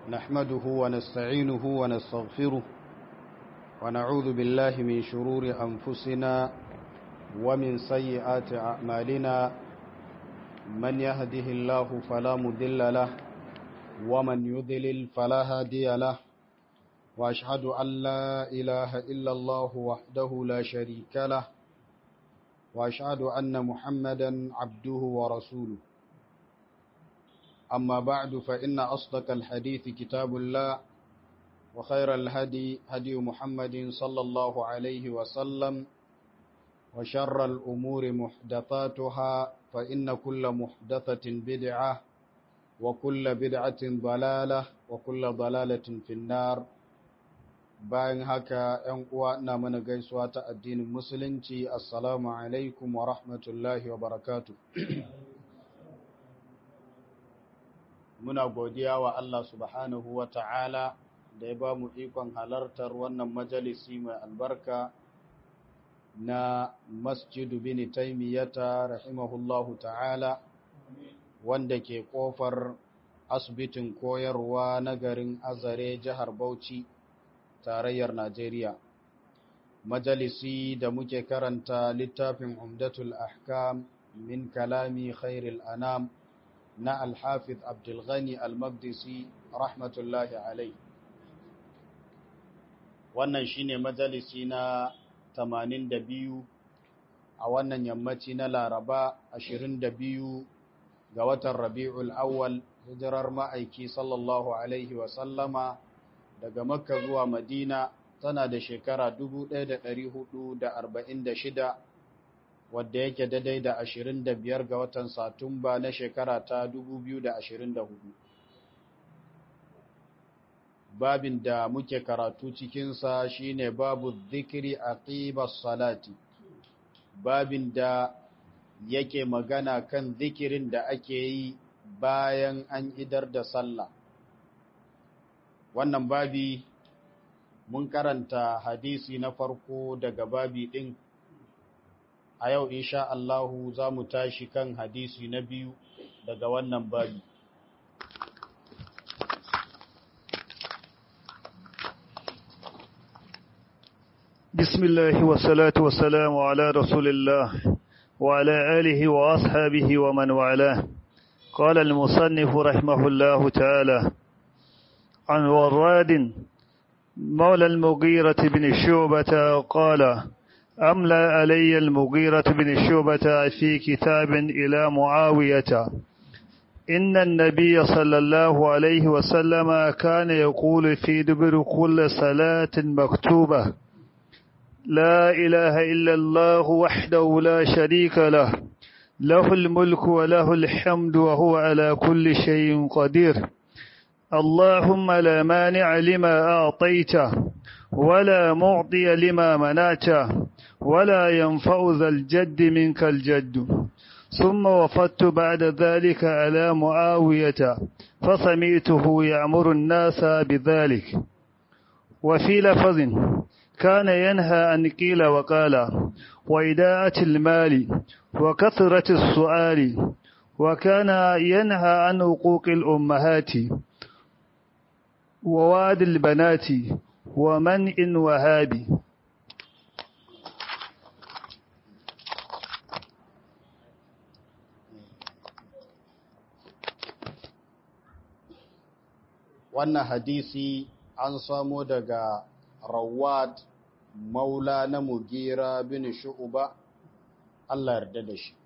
نحمده ونستعينه ونستغفره ونعوذ بالله من شرور أنفسنا ومن سيئات أعمالنا من يهده الله فلا مذل له ومن يذلل فلا هادي له وأشهد أن لا إله إلا الله وحده لا شريك له وأشهد أن محمدا عبده ورسوله أما بعد فإن أصدق الحديث كتاب الله وخير الهدي هدي محمد صلى الله عليه وسلم وشر الأمور محدثاتها فإن كل محدثة بدعة وكل بدعة ضلالة وكل ضلالة في النار bayan haka ‘yan uwa ina mana gaisuwa ta addinin musulunci assalamu alaikum wa rahmatullahi wa barakatu muna godiya wa Allah subhanahu wa ta'ala da ya ba mu ikon halartar wannan majalisi mai albarka na masjidu bin taimiyata rahimahullahu ta'ala wanda ke kofar asibitin koyarwa na garin azare jihar bauchi tarayyar Najeriya. Majalisi da muke karanta littafin Umdatul Ahkam min kalami khairil anam na Alhafiz Abdulghani Al-Maqdisi rahmatullahi alai. Wannan shine majalisi na 82 a wannan yammaci na Laraba 22 ga watan Rabi'ul Awwal hijirar ma'aiki sallallahu alaihi wa sallama daga makka zuwa madina tana da shekara 1446 wadda yake daidai da 25 ga watan satumba na shekara ta 2024 babin da muke karatu cikinsa shine babu zikiri a salati babin da yake magana kan zikirin da ake yi bayan an idar da sallah wannan babi mun karanta hadisi na farko daga babi ɗin a yau insha Allahu za mu tashi kan hadisi na biyu daga wannan babi بسم الله والصلاة والسلام على رسول الله وعلى آله وأصحابه ومن والاه قال المصنف رحمه الله تعالى عن وراد مولى المغيرة بن شعبة قال أملى علي المغيرة بن شعبة في كتاب إلى معاوية إن النبي صلى الله عليه وسلم كان يقول في دبر كل صلاة مكتوبة لا إله إلا الله وحده لا شريك له له الملك وله الحمد وهو على كل شيء قدير اللهم لا مانع لما أعطيته ولا معطي لما منعته ولا ينفع ذا الجد منك الجد ثم وفدت بعد ذلك على معاوية فسمعته يأمر الناس بذلك وفي لفظ كان ينهى عن قيل وقال وإداءة المال وكثرة السؤال وكان ينهى عن حقوق الأمهات وواد البنات ومنء وهابي wannan hadisi an samo daga rawad maula na mugira bin shu'uba Allah yarda da shi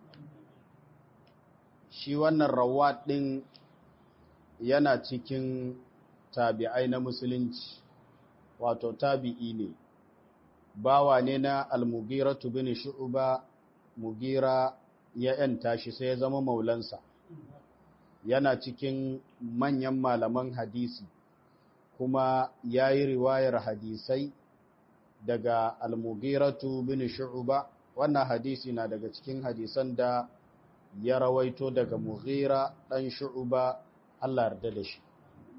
shi wannan rawad din yana cikin tabi'ai na musulunci wato tabi'i ne bawa ne na al-mugira bin shu'uba mugira ya yanta shi sai ya zama maulansa yana cikin manyan malaman hadisi kuma ya yi riwayar hadisai daga al-mugiratu bin shu'uba wannan hadisi na daga cikin hadisan da ya rawaito daga mugira dan shu'uba Allah yarda da shi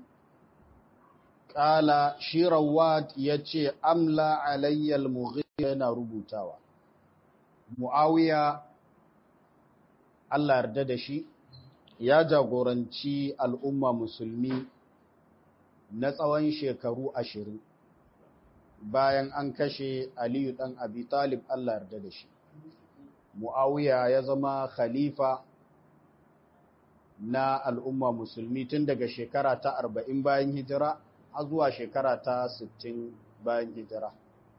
Ƙala shi rawat ya ce, Amla alayyal mughira yana rubutawa. Mu'awiya, Allah yarda da shi, ya jagoranci al'umma musulmi na tsawon shekaru ashirin bayan an kashe aliyu ɗan abi talib Allah yarda da shi mu'awiya ya zama khalifa na al'umma musulmi tun daga shekara ta arba'in bayan hijira har zuwa shekara ta sittin bayan hijira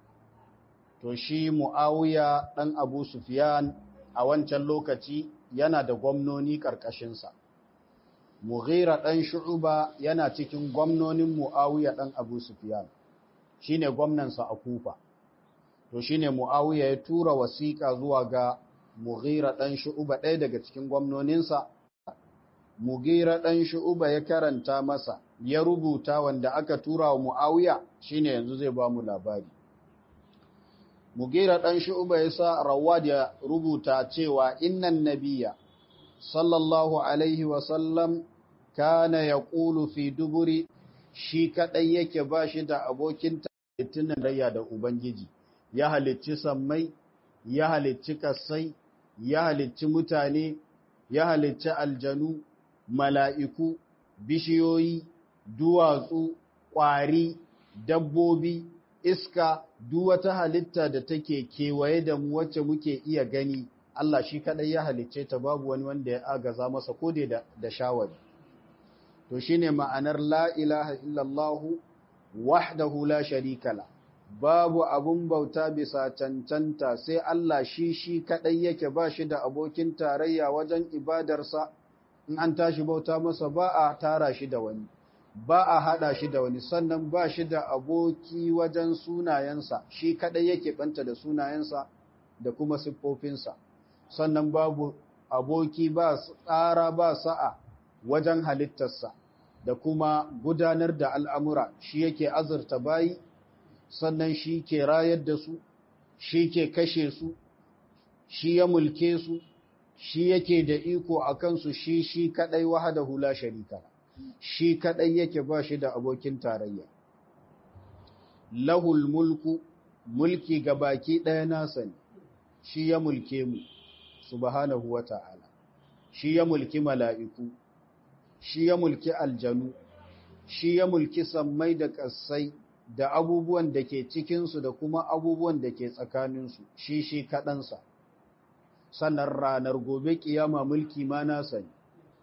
to shi mu'awiya ɗan abu sufiyan a wancan lokaci yana da gwamnoni ƙarƙashinsa mughira ɗan shu'uba yana cikin gwamnonin mu'awiya ɗan abu sufiyan shi ne gwamnansa a kufa to shi ne mu'awiya ya tura wasiƙa zuwa ga mughira ɗan shu'uba ɗaya daga cikin gwamnoninsa mughira ɗan shu'uba ya karanta masa ya rubuta wanda aka tura wa mu'awiya shi ne yanzu zai ba mu labari Mugira ɗan shu'uba ya sa rawad ya rubuta cewa innan nabiya sallallahu alaihi wasallam kana ya ƙulu fi duburi shi kaɗai yake ba shi da abokin talittunan rayya da Ubangiji, ya halicci sammai, ya halicci kassai, ya halicci mutane, ya halicci aljanu, mala'iku, bishiyoyi, duwatsu, ƙwari, dabbobi, iska duk wata halitta da take kewaye da mu wacce muke iya gani Allah shi kadai ya halicce ta babu wani wanda ya agaza masa ko da da shawari to shine ma'anar la ilaha illallah wahdahu la sharika la babu abun bauta bisa cancanta sai Allah shi shi kadai yake ba shi da abokin tarayya wajen ibadarsa in an tashi bauta masa ba a tara shi da wani ba a haɗa shi da wani sannan ba shi da aboki wajen sunayensa shi kaɗai yake ɓanta da sunayensa da kuma siffofinsa sannan babu aboki ba tsara ba sa'a wajen halittarsa da kuma gudanar da al'amura shi yake azurta bayi sannan shi ke rayar da su shi ke kashe su shi ya mulke su shi yake da iko a kansu shi shi kaɗai wahada hula sharika shi kaɗai yake ba shi da abokin tarayya. Lahul mulku, mulki ga baki ɗaya nasa ne, shi ya mulke mu, subhanahu wa ta'ala, shi ya mulki mala'iku, shi ya mulki aljanu, shi ya mulki sammai da ƙasai da abubuwan da ke cikinsu da kuma abubuwan da ke tsakaninsu, shi shi kaɗansa. Sannan ranar gobe ƙiyama mulki ma nasa ne.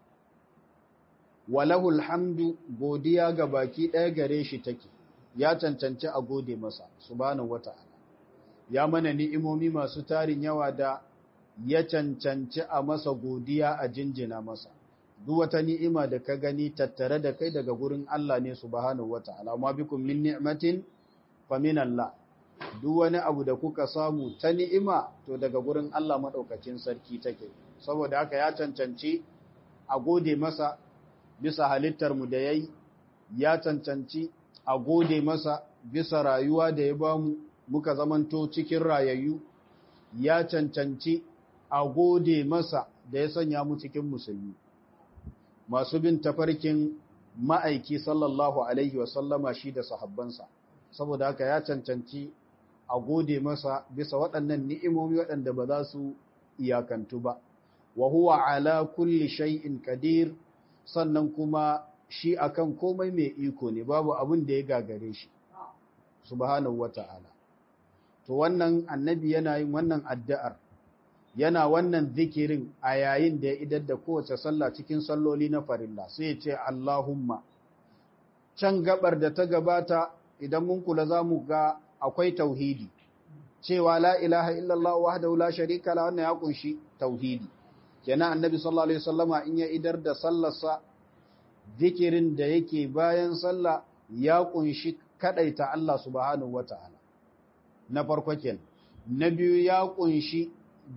walahul hamdu godiya ga baki ɗaya gare shi take ya cancanci a gode masa subhanahu wata'ala ya mana ni'imomi masu tarin yawa da ya cancanci a masa godiya a jinjina masa duk wata ni'ima da ka gani tattare da kai daga gurin Allah ne subhanahu wata'ala ma bikum min ni'matin fa min Allah duk wani abu da kuka samu ta ni'ima to daga gurin Allah madaukakin sarki take saboda haka ya cancanci a gode masa bisa halittarmu da ya yi, ya cancanci a gode masa bisa rayuwa da ya ba mu muka zamanto cikin rayayyu, ya cancanci a gode masa da ya sanya mu cikin musulmi. Masu bin tafarkin ma'aiki sallallahu Alaihi wasallama shi da sahabbansa, saboda haka ya cancanci a gode masa bisa waɗannan ni'imomi waɗanda ba za su iyakantu ba. Wa huwa ala kulli shay'in qadir sannan kuma shi akan komai mai iko ne babu abin da ya gagare shi subhanahu wata'ala to wannan annabi yana yin wannan addu'ar yana wannan zikirin a yayin da ya idar da kowace sallah cikin salloli na farilla sai ya ce Allahumma can gabar da ta gabata idan mun kula zamu ga akwai tauhidi cewa la ilaha illallah wahdahu la sharika la wannan ya kunshi tauhidi kenan annabi sallallahu alaihi wasallama in ya idar da sallarsa zikirin da yake bayan sallah ya kunshi kadaita Allah subhanahu wataala na farko kenan na biyu ya kunshi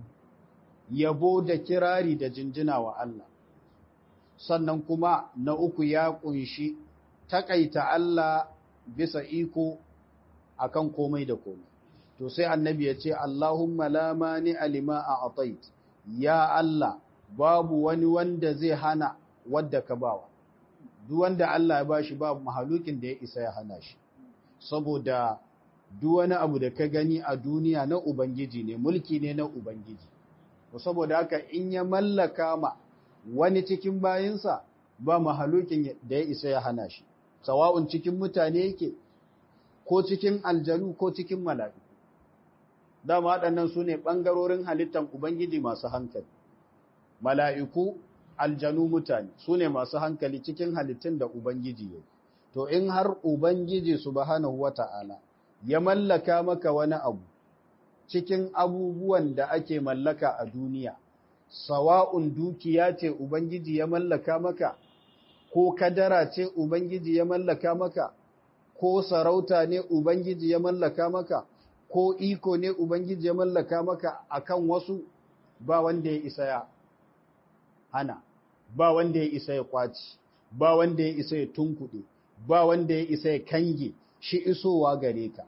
yabo da kirari da jinjina wa Allah sannan kuma na uku ya kunshi takaita Allah bisa iko akan komai da komai to sai annabi ya ce Allahumma la mani alima a atait ya Allah babu wani wanda zai hana wadda ka bawa duk wanda Allah ya bashi babu mahalukin da ya isa ya hana shi saboda duk wani abu da ka gani a duniya na ubangiji ne mulki ne na ubangiji to saboda haka in ya mallaka ma wani cikin bayinsa ba mahalukin da ya isa ya hana shi sawa'un cikin mutane yake ko cikin aljanu ko cikin mala'iku dama waɗannan su ne ɓangarorin halittan ubangiji masu hankali mala'iku aljanu mutane su ne masu hankali cikin halittun da ubangiji ya to in har ubangiji subhanahu wata'ala ya mallaka maka wani abu cikin abubuwan da ake mallaka a duniya sawa'un dukiya ce ubangiji ya mallaka maka ko kadara ce ubangiji ya mallaka maka ko sarauta ne ubangiji ya mallaka maka ko iko ne ubangiji ya mallaka maka akan wasu ba wanda ya isa ya hana ba wanda ya isa ya kwaci ba wanda ya isa ya tunkuɗe ba wanda ya isa ya kange shi isowa gare ka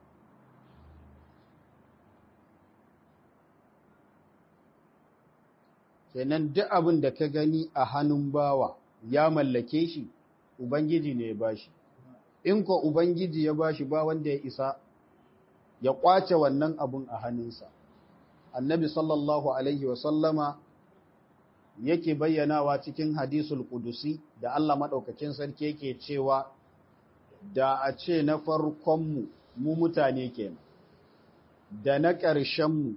kenan duk abin da ka gani a hannun bawa ya mallake shi ubangiji ne ya bashi in ko ubangiji ya bashi ba wanda ya isa ya kwace wannan abun a hannunsa annabi sallallahu alaihi wasallama yake bayyanawa cikin hadisul kudusi da Allah maɗaukakin sarki yake cewa da a ce na farkonmu mu mutane kenan da na ƙarshenmu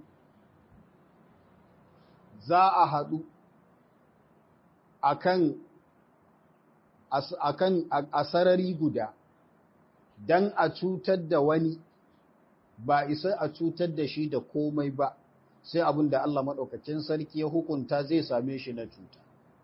za a haɗu akan akan a sarari guda don a cutar da wani ba isa a cutar da shi da komai ba sai abin da Allah maɗaukacin sarki ya hukunta zai same shi na cuta.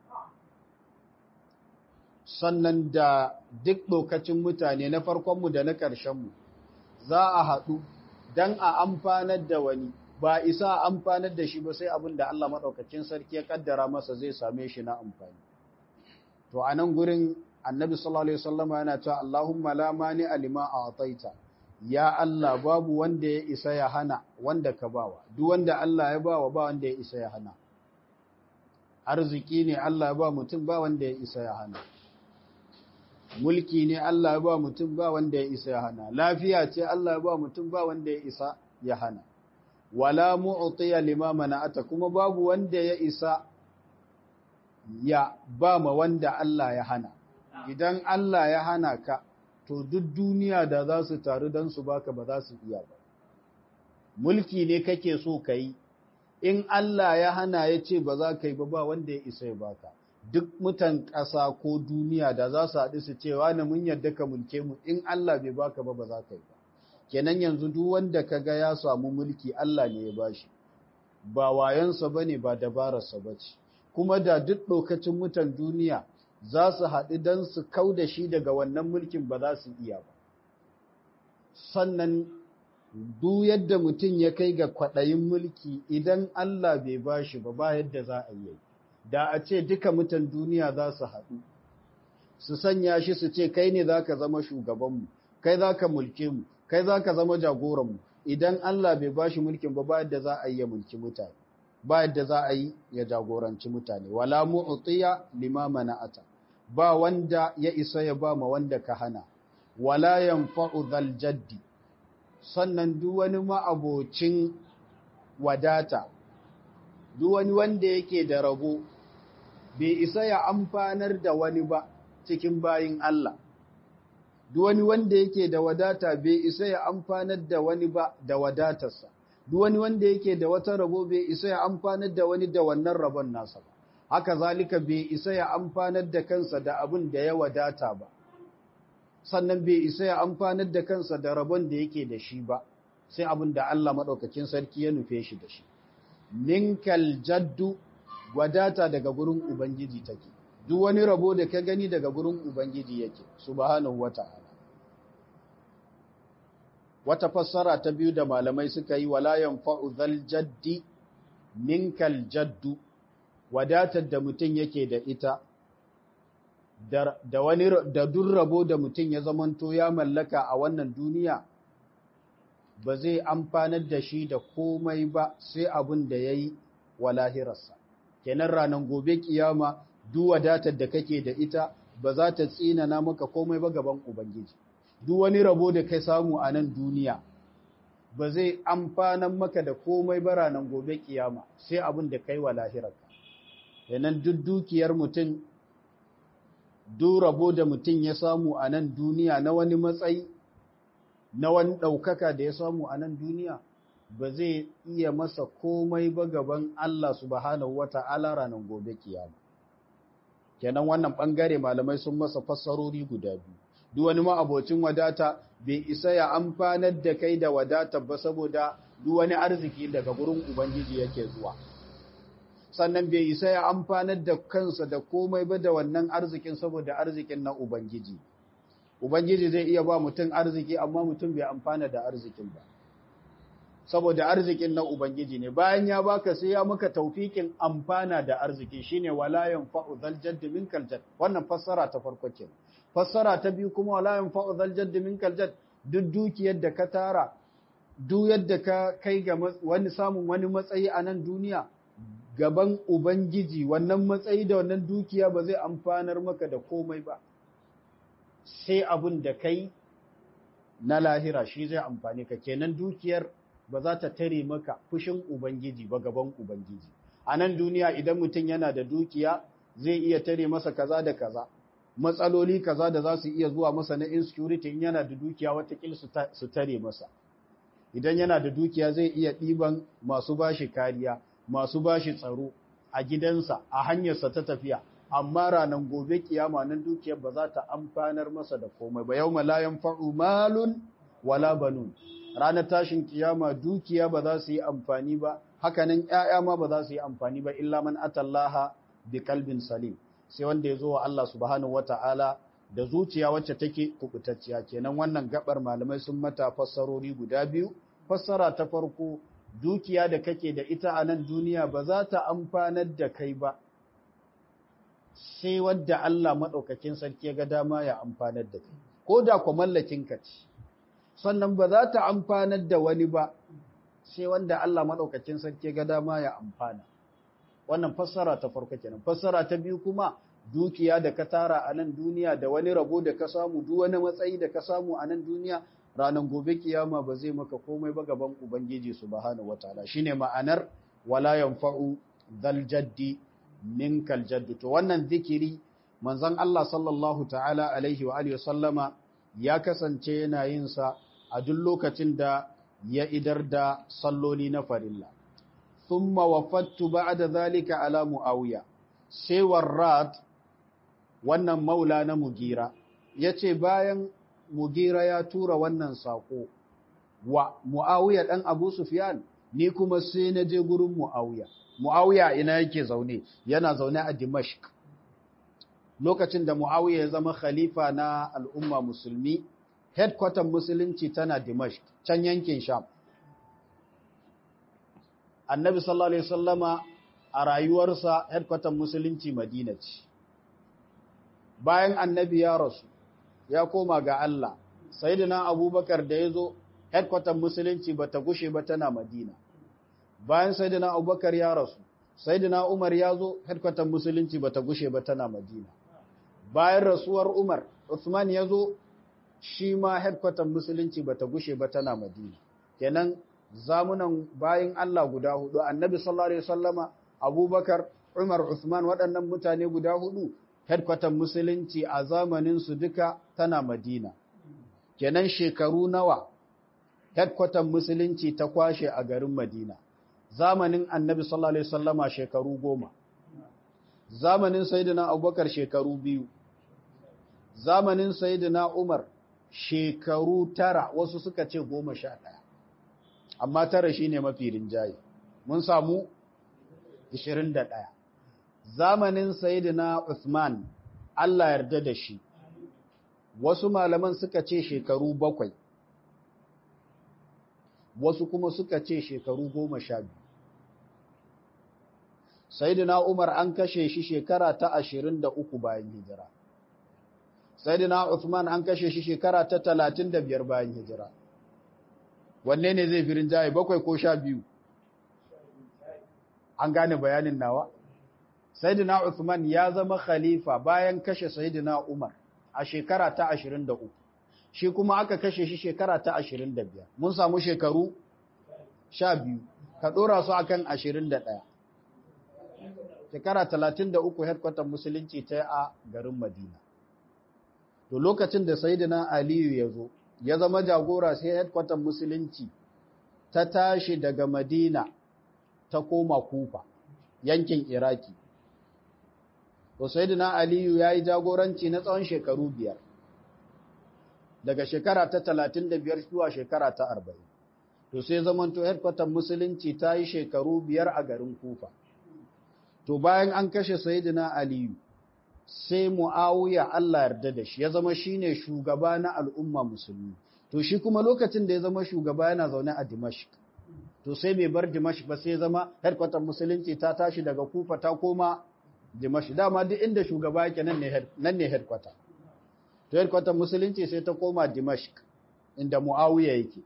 Sannan da duk lokacin mutane na farkonmu da na ƙarshenmu za a haɗu don a amfanar da wani ba isa a amfanar da shi ba sai abin da Allah maɗaukacin sarki ya ƙaddara masa zai same shi na amfani. To a nan gurin annabi sallallahu Alaihi wasallama yana cewa Allahumma la mani alima a ataita. ya Allah babu wanda ya isa ya hana wanda ka bawa duk wanda Allah ya bawa ba wanda ya isa ya hana arziki ne Allah ya ba mutum ba wanda ya isa ya hana mulki ne Allah ya ba mutum ba wanda ya isa ya hana lafiya ce Allah ya ba mutum ba wanda ya isa ya hana wala mu'tiya lima mana'ata kuma babu wanda ya isa ya ba ma wanda Allah ya hana idan Allah ya hana ka to duk duniya da za su taru don su baka ba za su iya ba. Mulki ne kake so ka yi, in Allah ya hana ya ce ba za ka yi ba ba wanda ya isa ya baka. Duk mutan ƙasa ko duniya da za su haɗu su ce wani mun yadda ka mulke mu in Allah bai baka ba ba za ka yi ba. Kenan yanzu duk wanda ka ga ya samu mulki Allah ne ya bashi. Ba wayansa ba ne ba dabararsa ba ce. Kuma da duk lokacin mutan duniya za su haɗu don su kau da shi daga wannan mulkin ba za su iya ba. Sannan duk yadda mutum ya kai ga kwaɗayin mulki idan Allah bai ba shi ba ba yadda za a yi. Da a ce duka mutan duniya za su haɗu, su sanya shi su ce kai ne za ka zama shugabanmu, kai za ka mulke mu, kai za ka zama jagoranmu, idan Allah bai ba shi mulkin ba ba yadda za a yi ya mulki mutane. Ba yadda za a yi ya jagoranci mutane, wala mu'utiya lima mana'ata. ba wanda ya isa ya ba ma wanda ka hana, wala yanfa'u zal jaddi, sannan duk wani ma'abocin wadata, duk wani wanda yake da rabo, bai isa ya amfanar da wani ba cikin bayin Allah. Duk wani wanda yake da wadata bai isa ya amfanar da wani ba da wadatarsa, duk wani wanda yake da wata rabo bai isa ya amfanar da wani da wannan rabon nasa ba. haka zalika bai isa ya amfanar da kansa da abin da ya wadata ba sannan bai isa ya amfanar da kansa da rabon da yake da shi ba sai abin da Allah maɗaukakin sarki ya nufe shi da shi ninkal jaddu wadata daga gurin ubangiji take duk wani rabo da ka gani daga gurin ubangiji yake subhanahu wata'ala wata fassara ta biyu da malamai suka yi wala yanfa'u zal jaddi ninkal jaddu wadatar da mutum yake da ita da wani da duk rabo da mutum ya zamanto ya mallaka a wannan duniya ba zai amfanar da shi da komai ba sai abin da ya yi wa lahirarsa kenan ranar gobe kiyama duk wadatar da kake da ita ba za ta tsinana maka komai ba gaban ubangiji duk wani rabo da kai samu a nan duniya ba zai amfanar maka da komai ba ranar gobe kiyama sai abin da kai wa lahirarka yanan duk dukiyar mutum duk rabo da mutum ya samu a nan duniya na wani matsayi na wani ɗaukaka da ya samu a nan duniya ba zai iya masa komai ba gaban Allah subhanahu wa ta'ala ranar gobe kiyama. Kenan wannan ɓangare malamai sun masa fassarori guda biyu. Duk wani ma'abocin wadata bai isa ya amfanar da kai da wadata ba saboda duk wani arziki daga gurin Ubangiji yake zuwa. Sannan bai isa ya amfanar da kansa da komai ba da wannan arzikin saboda arzikin na Ubangiji. Ubangiji zai iya ba mutum arziki amma mutum bai amfana da arzikin ba. saboda arzikin na Ubangiji ne bayan ya baka sai ya maka taufikin amfana da arziki shine wala yanfa'u zal jadd minkal jadd wannan fassara ta farko ke fassara ta biyu kuma wala yanfa'u zal jadd minkal jadd duk dukiyar da ka tara duk yadda ka kai ga wani samun wani matsayi a nan duniya gaban Ubangiji wannan matsayi da wannan dukiya ba zai amfanar maka da komai ba sai abun da kai na lahira shi zai amfani ka kenan dukiyar ba za ta tare maka fushin Ubangiji ba gaban Ubangiji. A nan duniya idan mutum yana da dukiya zai iya tare masa kaza da kaza, matsaloli kaza da za su iya zuwa masa na insecurity in yana da dukiya watakil su tare masa. Idan yana da dukiya zai iya ɗiban masu bashi kariya, masu bashi tsaro a gidansa, a hanyarsa ta tafiya. Amma ranar gobe kiyama nan dukiyar ba za ta amfanar masa da komai ba, yau malayan fa'u malun wala banun. ranar tashin kiyama dukiya ba za su yi amfani ba hakanan ƴaƴa ma ba za su yi amfani ba illa man atallaha bi kalbin salim sai wanda ya zo wa Allah subhanahu wata'ala da zuciya wacce take kubutacciya kenan wannan gabar malamai sun mata fassarori guda biyu fassara ta farko dukiya da kake da ita a nan duniya ba za ta amfanar da kai ba sai wadda Allah maɗaukakin sarki ya ga dama ya amfanar da kai ko da ku mallakin ka ce sannan ba za ta amfanar da wani ba sai wanda Allah maɗaukacin sarki ga dama ya amfana. Wannan fassara ta farko kenan. Fassara ta biyu kuma dukiya da ka tara a nan duniya da wani rabo da ka samu duk wani matsayi da ka samu a nan duniya ranar gobe kiyama ba zai maka komai ba gaban Ubangiji subhanahu wataala shine ma'anar wala yanfa'u dhal jaddi minkal jaddu to wannan zikiri manzon Allah sallallahu ta'ala alaihi wa alihi sallama ya kasance yana yin sa a duk lokacin da ya idar da salloli na farilla. Thumma wafattu ba'da zalika ala Muawiya. Sai Warrad wannan maula na Mugira yace bayan Mugira ya tura wannan sako wa Muawiya dan Abu Sufyan ni kuma sai na je gurin Muawiya. Muawiya ina yake zaune yana zaune a Dimashq. Lokacin da Muawiya ya zama khalifa na al'umma musulmi headquarter musulunci tana Dimashq can yankin Sham Annabi sallallahu alaihi wasallama a rayuwarsa headquarter musulunci Madina ce bayan Annabi ya rasu ya koma ga Allah Sayyidina Abubakar da yazo headquarter musulunci bata gushe ba tana Madina bayan Sayyidina Abubakar ya rasu Sayyidina Umar ya zo headquarter musulunci bata gushe ba tana Madina bayan rasuwar Umar Uthman ya zo shi ma headquarter musulunci bata gushe ba tana Madina kenan zamunan bayin Allah guda hudu Annabi sallallahu alaihi wasallama Abubakar Umar Uthman waɗannan mutane guda hudu headquarter musulunci a zamanin su duka tana Madina kenan shekaru nawa headquarter musulunci ta kwashe a garin Madina zamanin Annabi sallallahu alaihi wasallama shekaru goma zamanin Sayyidina Abubakar shekaru biyu zamanin Sayyidina Umar shekaru tara wasu suka ce goma sha ɗaya amma tara shi ne mafi rinjaye mun samu ishirin da ɗaya zamanin sayidina Uthman Allah yarda da shi wasu malaman suka ce shekaru bakwai wasu kuma suka ce shekaru goma sha biyu sayidina Umar an kashe shi shekara ta ashirin da uku bayan hijira Sayyidina Uthman an kashe shi shekara ta talatin da biyar bayan hijira. Wanne ne zai firin jaye bakwai ko sha biyu? An gane bayanin nawa? Sayyidina Uthman ya zama khalifa bayan kashe Sayyidina Umar a shekara ta ashirin da uku. Shi kuma aka kashe shi shekara ta ashirin da biyar. Mun samu shekaru sha biyu. Ka ɗora su akan ashirin da ɗaya. Shekara talatin da uku headquarter musulunci ta a garin Madina. to lokacin da sayyidina aliyu ya zo ya zama jagora sai headquarter musulunci ta tashi daga madina ta koma kufa yankin iraki to sayyidina aliyu ya yi jagoranci na tsawon shekaru biyar daga shekara ta talatin da biyar zuwa shekara ta arba'in to sai zamanto headquarter musulunci ta yi shekaru biyar a garin kufa to bayan an kashe sayyidina aliyu sai mu'awiya Allah yarda da shi ya zama shine shugaba na al'umma musulmi to shi kuma lokacin da ya zama shugaba yana zaune a Dimashq to sai bai bar Dimashq ba sai ya zama headquarter musulunci ta tashi daga Kufa ta koma Dimashq dama duk inda shugaba yake nan ne nan ne headquarter to headquarter musulunci sai ta koma Dimashq inda mu'awiya yake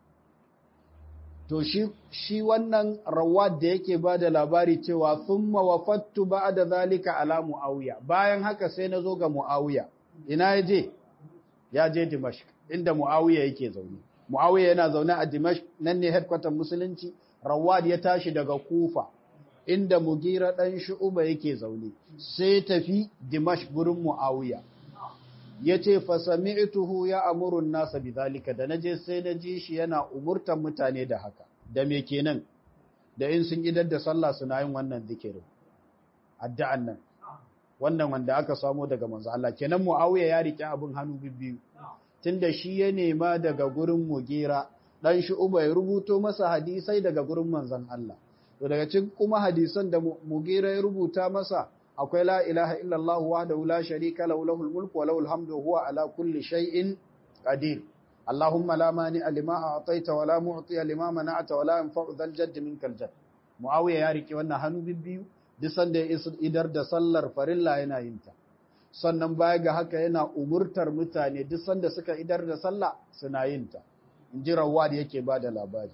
to shi shi wannan rawad da yake ba da labari cewa thumma wafattu ba'da zalika ala muawiya bayan haka sai nazo ga muawiya ina yaje ya je dimashq inda muawiya yake zaune muawiya yana zaune a dimashq nan ne headquarter musulunci rawad ya tashi daga kufa inda mugira dan shu'uba yake zaune sai tafi dimashq gurin muawiya yace fa sami'tuhu ya amuru an-nasa bidhalika da naje sai naji shi yana umurtan mutane da haka da me kenan da in sun idar da sallah suna yin wannan zikirin addu'an nan wannan wanda aka samo daga manzo Allah kenan Muawiya ya rike abin hannu bibbiyu tunda shi ya nema daga gurin Mugira dan shi Uba ya rubuto masa hadisai daga gurin manzon Allah to daga cikin kuma hadisan da Mugira ya rubuta masa akwai la ilaha illallah wahdahu la sharika lahu lahul mulku wa lahul hamdu huwa ala kulli shay'in qadir اللهم لا مانع لما اعطيت ولا معطي لما منعت ولا ينفع ذا الجد منك الجد معاويه ya rike wannan hannu bibbiyu duk sanda ya idar da sallar farilla yana yin ta sannan baya ga haka yana umurtar mutane duk sanda suka idar da sallah suna yin ta inji rawad yake bada labari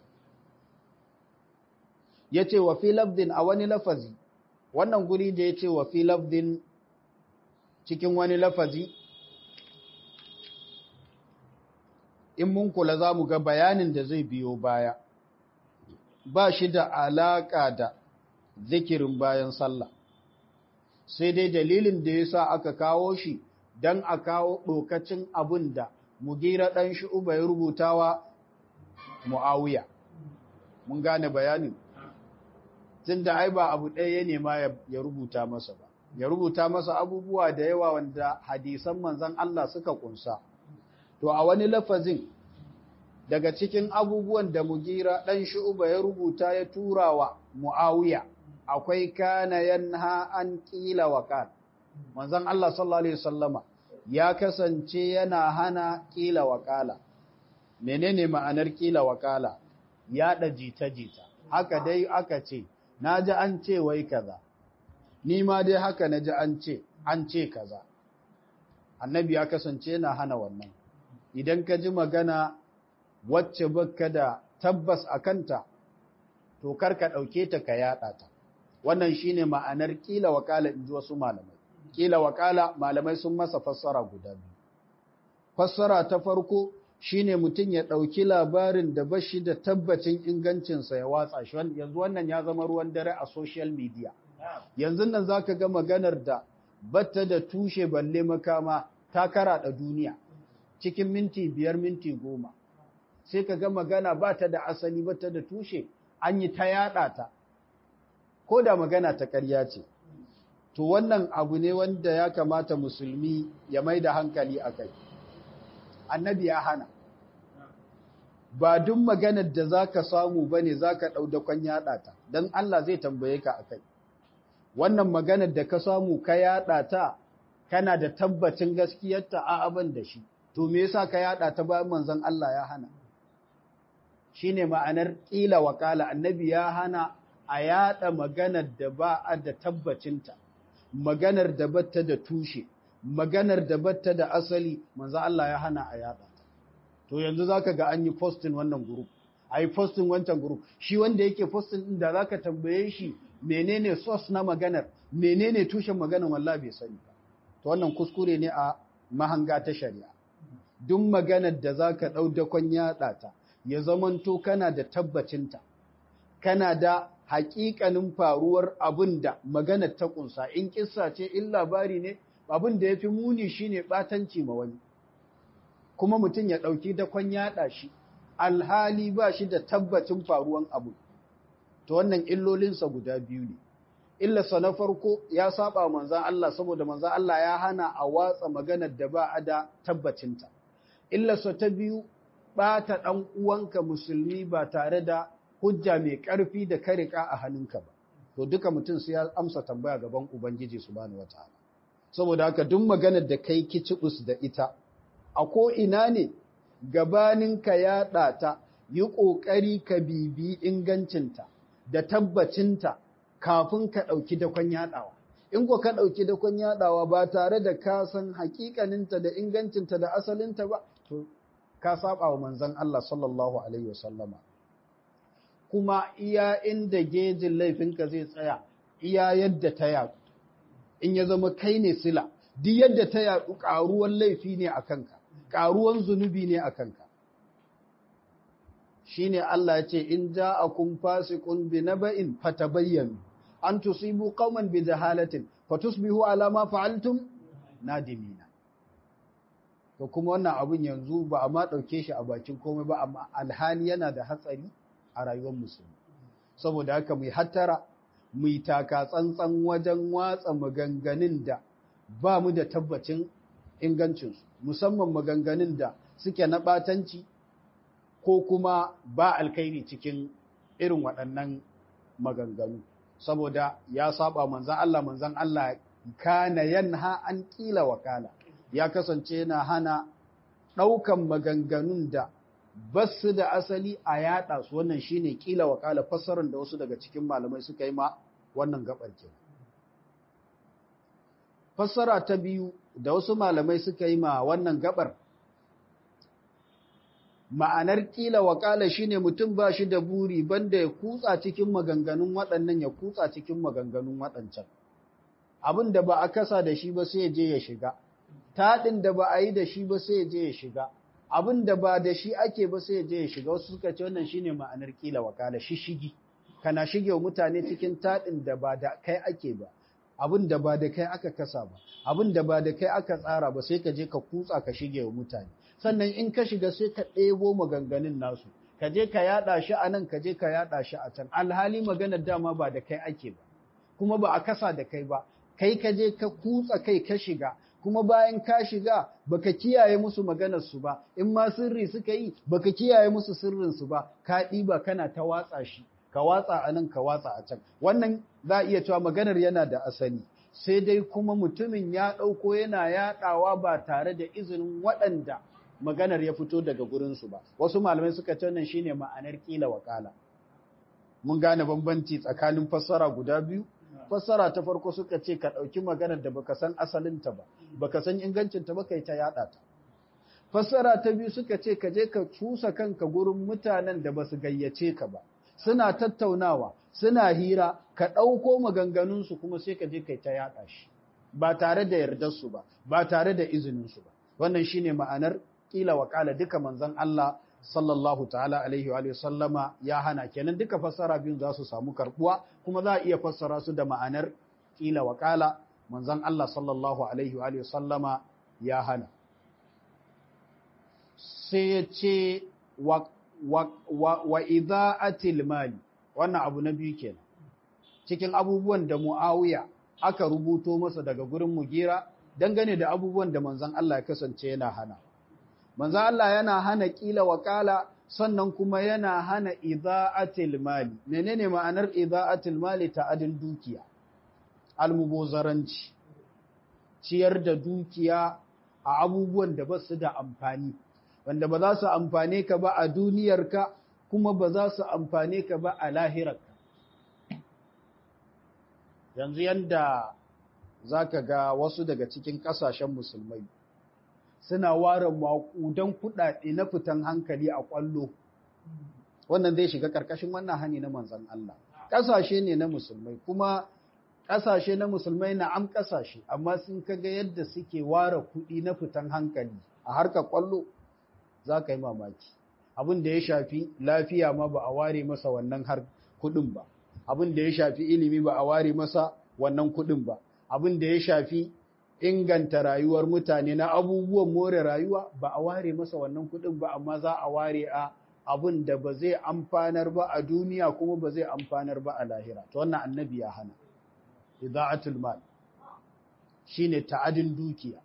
yace wa fi lafdin a wani lafazi wannan guri da yace wa fi lafdin cikin wani lafazi in mun kula za mu ga bayanin da zai biyo baya ba shi da alaƙa da zikirin bayan sallah sai dai dalilin da ya sa aka kawo shi don a kawo ɗokacin abin da mugira ɗan shi uba ya rubutawa mu'awiya mun gane bayanin tun da ai ba abu ɗaya ya nema ya rubuta masa ba ya rubuta masa abubuwa da yawa wanda hadisan manzan Allah suka ƙunsa. To a wani lafazin daga cikin abubuwan da mugira ɗan shu'uba ya rubuta ya tura wa Mu'awiya akwai kana yanha an ƙila wa kan. Manzon Allah sallallahu Alaihi wasallama ya kasance yana hana ƙila wa ƙala. Menene ma'anar ƙila wa ƙala? Yaɗa jita-jita. Haka dai aka ce, na ji an ce wai kaza, ni ma dai haka na ji an ce, an ce kaza. Annabi ya kasance yana hana wannan. idan ka ji magana wacce baka da tabbas a kanta, to kar ka ɗauke ta ka yaɗa ta. Wannan shi ne ma'anar ƙila wakala in ji wasu malamai. Ƙila wakala malamai sun masa fassara guda biyu. Fassara ta farko shi ne mutum ya ɗauki labarin da ba shi da tabbacin ingancinsa ya watsa shi. Yanzu wannan ya zama ruwan dare a social media. Yanzu nan za ka ga maganar da batta da tushe balle makama ta karaɗa duniya. cikin minti biyar minti goma sai ka ga magana ba ta da asali ba ta da tushe an yi ta yaɗa ta ko da magana ta ƙarya ce to wannan abu ne wanda ya kamata musulmi ya mai da hankali a kai annabi ya hana ba duk maganar da za ka samu ba ne za ka ɗau dakon yaɗa ta don Allah zai tambaye ka a kai wannan maganar da ka samu ka yaɗa ta kana da tabbacin gaskiyarta a abin da shi to me yasa ka yada ta bayan manzon Allah ya hana shine ma'anar kila wakala annabi ya hana a yada maganar da ba a da tabbacinta maganar da batta da tushe maganar da batta da asali manzon Allah ya hana a yada ta to yanzu zaka ga an yi posting wannan group ai posting wancan group shi wanda yake posting din da zaka tambaye shi menene source na maganar menene tushen maganar wallahi bai sani ba to wannan kuskure ne a mahanga ta shari'a duk maganar da za ka ɗau dakon yaɗa ta, ya zamanto kana da tabbacinta, kana da haƙiƙanin faruwar abin da maganar ta ƙunsa, in ƙissa ce, in labari ne, abin da ya fi muni shine ɓatanci ma wani kuma mutum ya ɗauki dakon yaɗa shi alhali ba shi da tabbacin faruwan abu to wannan illolinsa guda biyu ne illarsa na farko ya saba manzan Allah saboda manzan Allah ya hana a watsa maganar da ba a da tabbacinta illarsa ta biyu ɓata ɗan uwanka musulmi ba tare da hujja mai ƙarfi da karika a hannunka ba to duka mutum sai ya amsa tambaya gaban ubangiji subhanahu wataala saboda haka duk maganar da kai kicibus da ita a ko ina ne gabanin ka yaɗa ta yi ƙoƙari ka bibi ingancinta da tabbacinta kafin ka ɗauki dakon yaɗawa in ko ka ɗauki dakon yaɗawa ba tare da ka san haƙiƙaninta da ingancinta da asalinta ba to ka saba wa manzon Allah sallallahu alaihi wasallama kuma iya inda gejin laifinka zai tsaya iya yadda ta yaɗu in ya zama kai ne sila duk yadda ta yaɗu ƙaruwan laifi ne a kanka ƙaruwan zunubi ne a kanka shi ne Allah ya ce in ja a kun fasikun bi na ba'in fatabayyanu an tusibu qauman bi jahalatin fatusbihu ala ma fa'altum nadimina to kuma wannan abun yanzu ba a ma ɗauke shi a bakin komai ba amma alhali yana da hatsari a rayuwar musulmi saboda haka mai hattara mai taka tsantsan wajen watsa maganganun da ba mu da tabbacin ingancinsu musamman maganganun da suke na ɓatanci ko kuma ba alkairi cikin irin waɗannan maganganu saboda ya saba manzan Allah manzan Allah kana yanha an kila wakala ya kasance yana hana ɗaukan maganganun da basu da asali a yaɗa su wannan shine kila wakala fassarar da wasu daga cikin malamai suka yi ma wannan gabar ke fassara ta biyu da wasu malamai suka yi ma wannan gabar ma'anar kila wakala shine mutum ba shi da buri banda ya kutsa cikin maganganun waɗannan ya kutsa cikin maganganun waɗancan abin da ba a kasa da shi ba sai ya je ya shiga taɗin da ba a yi da shi ba sai ya je ya shiga abin da ba da shi ake ba sai ya je ya shiga wasu suka ce wannan shine ma'anar kila wakala shishigi kana shige wa mutane cikin taɗin da ba da kai ake ba abin da ba da kai aka kasa ba abin da ba da kai aka tsara ba sai ka je ka kutsa ka shige wa mutane sannan in ka shiga sai ka ɗebo maganganun nasu ka je ka yaɗa shi a nan ka je ka yaɗa shi a can alhali maganar dama ba da kai ake ba kuma ba a kasa da kai ba kai ka je ka kutsa kai ka shiga kuma bayan ka shiga baka kiyaye musu maganar su ba in ma sirri suka yi baka kiyaye musu sirrin su ba ka ɗiba kana ta watsa shi ka watsa a nan ka watsa a can wannan za a iya cewa maganar yana da asali sai dai kuma mutumin ya ɗauko yana yaɗawa ba tare da izinin waɗanda maganar ya fito daga gurinsu ba wasu malamai suka ce wannan shine ma'anar kila wakala mun gane bambanci tsakanin fassara guda biyu fassara ta farko suka ce ka ɗauki maganar da baka san asalinta ba baka san ingancinta ba kai ta yaɗa ta fassara ta biyu suka ce ka je ka cusa kanka gurin mutanen da basu gayyace ka ba suna tattaunawa suna hira ka ɗauko maganganunsu kuma sai ka je kai ta yaɗa shi ba tare da yardarsu ba ba tare da izininsu ba wannan shine ma'anar kila wa kala duka manzon Allah sallallahu ta'ala alaihi wa sallama ya hana kenan duka fassara biyun za su samu karbuwa kuma za a iya fassara su da ma'anar kila wa kala manzon Allah sallallahu alaihi wa sallama ya hana sai ya ce wa wa idha'atil mali wannan abu na biyu kenan cikin abubuwan da Muawiya aka rubuto masa daga gurin Mugira dangane da abubuwan da manzon Allah ya kasance yana hana manzon Allah yana hana kila wakala sannan kuma yana hana idha'atil mali menene ma'anar idha'atil mali ta adin dukiya almubozaranci ciyar da dukiya a abubuwan da ba su da amfani wanda ba za su amfane ka ba a duniyarka kuma ba za su amfane ka ba a lahirarka. Yanzu yanda za ka ga wasu daga cikin ƙasashen musulmai suna ware maƙudan kuɗaɗe na fitan hankali a ƙwallo. Wannan zai shiga ƙarƙashin wannan hani na manzan Allah. Ƙasashe ne na musulmai kuma ƙasashe na musulmai na am ƙasashe amma sun kaga yadda suke ware kuɗi na fitan hankali a harkar ƙwallo. za ka yi mamaki abin da ya shafi lafiya ma ba a ware masa wannan har kudin ba abin da ya shafi ilimi ba a ware masa wannan kudin ba abin da ya shafi inganta rayuwar mutane na abubuwan more rayuwa ba a ware masa wannan kuɗin ba amma za a ware a abin da ba zai amfanar ba a duniya kuma ba zai amfanar ba a lahira to wannan annabi ya hana ida'atul mal shine ta'adin dukiya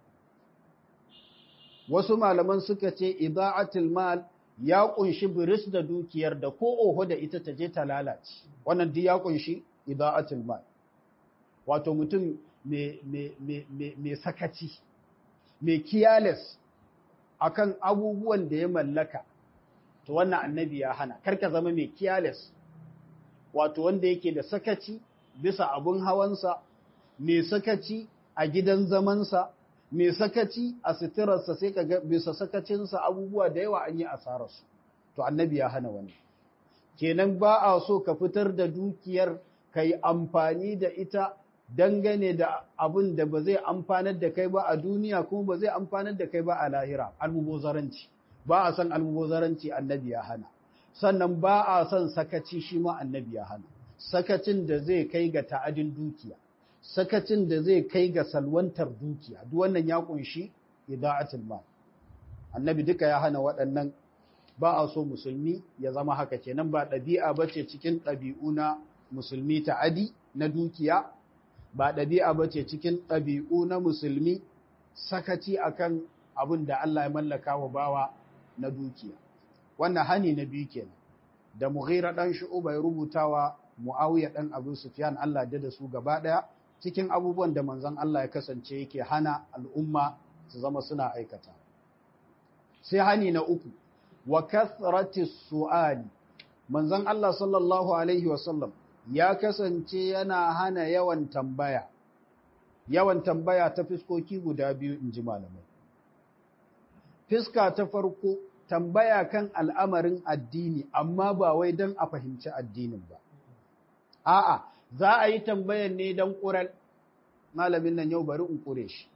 wasu malaman suka ce ida'atul mal ya kunshi biris da dukiyar da ko oho da ita ta je ta lalace wannan duk ya kunshi ida'atul mal wato mutum mai sakaci mai careless akan abubuwan da ya mallaka to wannan annabi ya hana karka zama mai careless wato wanda yake da sakaci bisa abun hawansa mai sakaci a gidan zamansa mai sakaci a suturarsa sai ka ga bisa sakacinsa abubuwa da yawa an yi asararsu to annabi ya hana wani kenan ba a so ka fitar da dukiyar ka yi amfani da ita dangane da abin da ba zai amfanar da kai ba a duniya kuma ba zai amfanar da kai ba a lahira almubozaranci ba a son almubozaranci annabi ya hana sannan ba a son sakaci shi ma annabi ya hana sakacin da zai kai ga ta'adin dukiya sakacin da zai kai ga salwantar dukiya duk wannan ya kunshi ida'atul mal annabi duka ya hana waɗannan ba a so musulmi ya zama haka kenan ba ɗabi'a bace cikin ɗabi'u na musulmi ta'adi na dukiya ba ɗabi'a bace cikin ɗabi'u na musulmi sakaci akan abin da Allah ya mallaka wa bawa na dukiya wannan hani na biyu kenan da Mughira dan Shu'ba ya rubutawa Muawiya dan Abu Sufyan Allah da da su gaba daya cikin abubuwan da manzon Allah ya kasance yake hana al'umma su zama suna aikata sai hani na uku wa kathrati su'ali manzon Allah sallallahu alaihi wasallam ya kasance yana hana yawan tambaya yawan tambaya ta fiskoki guda biyu in ji malamai fiska ta farko tambaya kan al'amarin addini amma ba wai don a fahimci addinin ba a'a za a yi tambayan ne don ƙural malamin nan yau bari in ƙure shi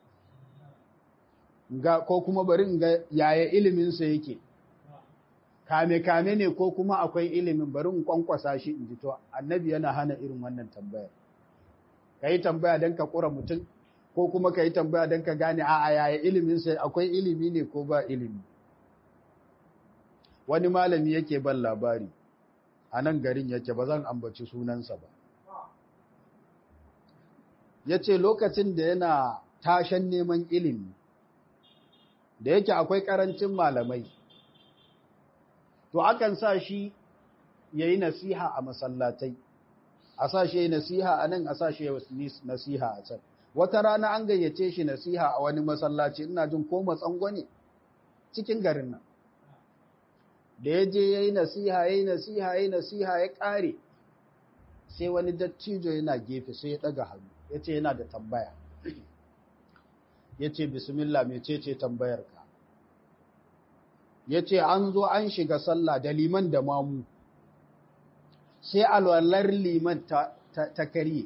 ko kuma bari in ga yaya iliminsa yake kame-kame ne ko kuma akwai ilimin bari in kwankwasa shi in ji to annabi yana hana irin wannan tambayar ka yi tambaya don ka ƙura mutum ko kuma ka yi tambaya don ka gane a yaya iliminsa akwai ilimi ne ko ba ilimi wani malami yake ban labari a nan garin yake ba zan ambaci sunansa ba ya ce lokacin da yana tashan neman ilimi da yake akwai ƙarancin malamai to akan sa shi ya yi nasiha a masallatai a sa shi ya yi nasiha a nan a sa shi ya yi nasiha a can wata rana an gayyace shi nasiha a wani masallaci ina jin ko matsango ne cikin garin nan da ya je ya yi nasiha ya yi nasiha ya yi nasiha ya ƙare sai wani dattijo yana gefe sai ya ɗaga hannu ya ce yana da tambaya ya ce bismillah mecece tambayarka ya ce an zo an shiga sallah da liman da mamu sai alwalar liman ta, ta, karye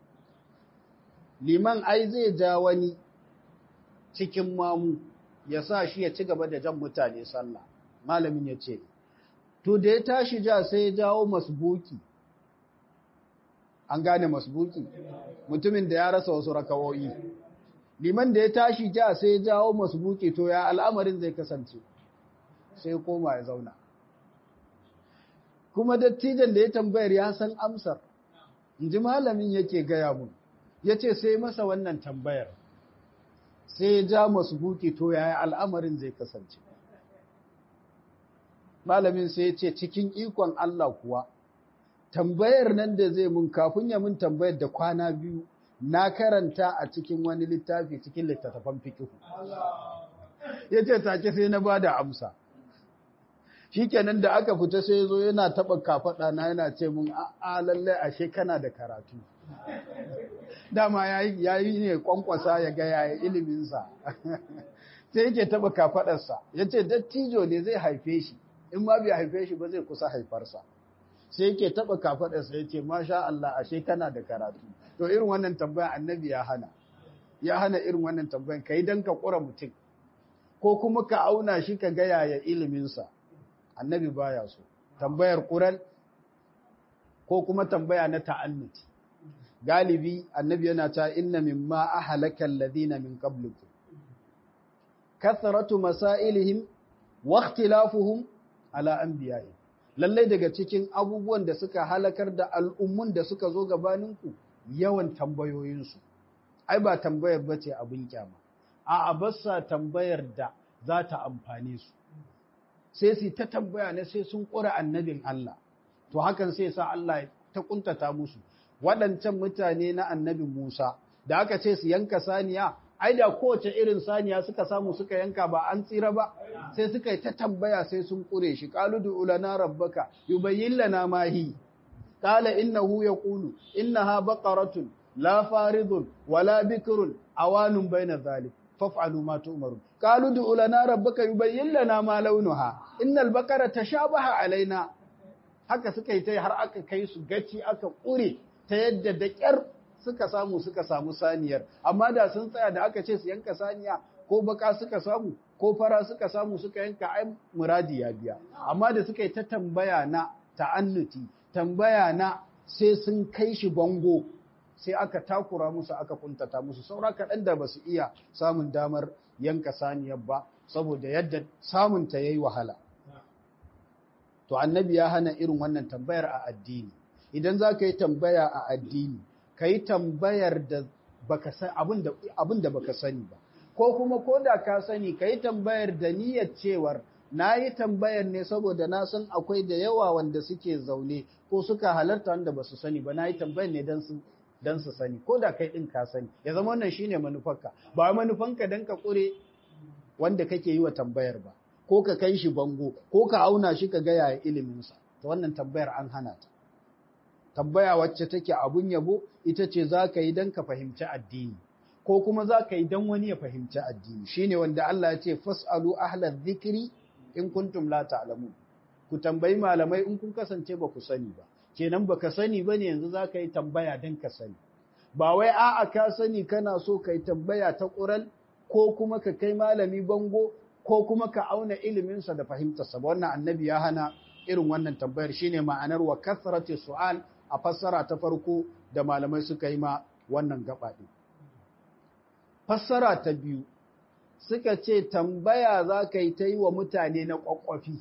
liman ai zai ja wani cikin mamu ya sa shi ya ci gaba da jan mutane sallah malamin ya ce to da ya tashi ja sai ya jawo masbuki an gane masbuki mutumin da ya rasa wasu rakawoyi liman da ya tashi ja sai ya jawo masbuki to ya al'amarin zai kasance sai koma ya zauna kuma dattijan da ya tambayar ya san amsar in ji malamin yake gaya mun ya ce sai masa wannan tambayar sai ya ja masbuki to ya al'amarin zai kasance malamin sai ya ce cikin ikon Allah kuwa tambayar nan da zai mun kafin ya mun tambayar da kwana biyu na karanta a cikin wani littafi cikin littattafan fikihu ya ce take sai na ba da amsa shikenan da aka fita sai zo yana taɓa kafaɗa na yana ce mun a lallai ashe kana da karatu dama ya yi ne kwankwasa ya ga yaya iliminsa sai yake taɓa kafaɗarsa ya ce dattijo ne zai haife shi in ma bai haife shi ba zai kusa haifarsa sai yake taɓa kafaɗarsa ya ce masha Allah ashe kana da karatu to irin wannan tambaya annabi ya hana ya hana irin wannan tambayan ka yi don ka ƙura mutum ko kuma ka auna shi ka ga yaya iliminsa annabi baya so tambayar ƙural ko kuma tambaya na ta'annuti galibi annabi yana ta inna mimma ahlaka alladhina min qablikum kathratu masailihim wa ikhtilafuhum ala anbiya'i lalle daga cikin abubuwan da suka halakar da al'ummun da suka zo gabaninku yawan tambayoyinsu ai ba tambayar bace abin kyama a abassa tambayar da za ta amfane su sai su ta tambaya ne sai sun ƙura annabin Allah to hakan sai sa Allah ta kuntata musu waɗancan mutane na annabin Musa da aka ce su yanka saniya ai da kowace irin saniya suka samu suka yanka ba an tsira ba sai suka yi ta tambaya sai sun ƙure shi qalu du ulana rabbaka yubayyin lana ma hi qala innahu yaqulu innaha baqaratun la faridun wala bikrun awanun baina dhalik faf'alu ma tu'marun qalu du lana rabbaka yubayyin lana ma launuha innal baqara tashabaha alaina haka suka yi ta har aka kai su gaci aka kure ta yadda da kyar suka samu suka samu saniyar amma da sun tsaya da aka ce su yanka saniya ko baka suka samu ko fara suka samu suka yanka ai muradi ya biya amma da suka yi ta tambaya na ta'annuti tambaya na sai sun kai shi bango sai aka takura musu aka kuntata musu saura kaɗan da ba su iya samun damar yanka saniyar ba saboda yadda samunta ya yi wahala. To annabi ya hana irin wannan tambayar a addini. Idan za ka yi tambaya a addini, ka yi tambayar da abin da baka sani ba. Ko kuma ko da ka sani, ka yi tambayar da niyyar cewar na yi tambayar ne saboda na san akwai da yawa wanda suke zaune ko suka halarta wanda ba su sani ba na yi tambayar ne don su don su sani ko da kai ɗin ka sani ya zama wannan shine manufarka ba manufanka don ka ƙure wanda kake yi wa tambayar ba ko ka kai shi bango ko ka auna shi ka gaya ya iliminsa ta wannan tambayar an hana ta tambaya wacce take abun yabo ita ce za ka yi don ka fahimci addini ko kuma za ka yi don wani ya fahimci addini shine wanda Allah ya ce fas'alu ahlal zikri in kuntum la ta'lamun ku tambayi malamai in kun kasance ba ku sani ba kenan baka sani bane yanzu zaka yi tambaya dan ka sani ba wai a'a ka sani kana so kai tambaya ta ƙural ko kuma ka kai malami bango ko kuma ka auna ilimin sa da fahimtar sa wannan annabi ya hana irin wannan tambayar shine ma'anar wa kasrati su'al a fassara ta farko da malamai suka yi ma wannan gaba din fassara ta biyu suka ce tambaya za ka yi ta yi wa mutane na ƙwaƙwafi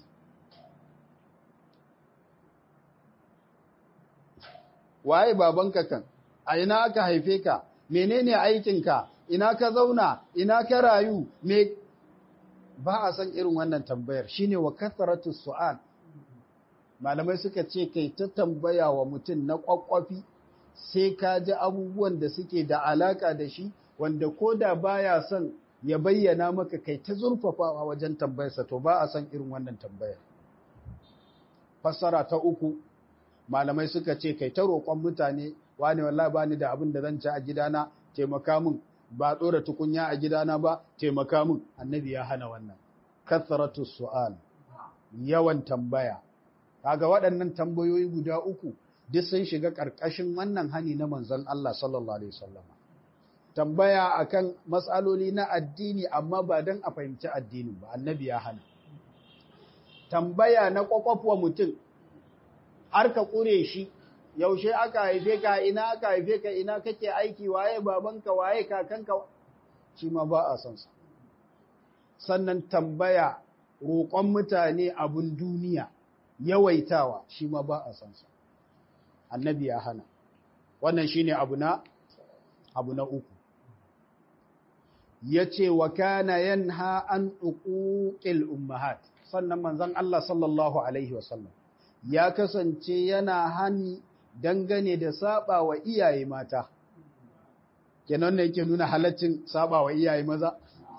waye babanka kan a ina aka haife ka menene aikinka ina ka zauna ina ka rayu me ba a san irin wannan tambayar shine wa kasratu su'al malamai suka ce kai ta tambaya wa mutum na kwakwafi sai ka ji abubuwan da suke da alaka da shi wanda ko da baya son ya bayyana maka kai ta zurfafawa wajen tambayarsa to ba a san irin wannan tambayar fassara ta uku malamai suka ce kai ta roƙon mutane wani wallahi bani da abin da zan ci a gidana taimaka min ba ɗora tukunya a gidana ba taimaka min annabi ya hana wannan kathratu su'al yawan tambaya kaga waɗannan tambayoyi guda uku duk sun shiga ƙarƙashin wannan hani na manzon Allah sallallahu alaihi wasallam tambaya akan matsaloli na addini amma ba dan a fahimci addinin ba annabi ya hana tambaya na kwakwafwa mutum har ka ƙure shi yaushe aka haife ka ina aka haife ka ina kake aiki waye babanka waye kakanka shi ma ba a son sa sannan tambaya roƙon mutane abun duniya yawaitawa shi ma ba a son sa annabi ya hana wannan shine abu na abu na uku yace wa kana yanha an uquqil ummahat sannan manzon Allah sallallahu alaihi wasallam ya kasance yana hani dangane da saba wa iyaye mata kenan ne yake nuna halaccin saba wa iyaye maza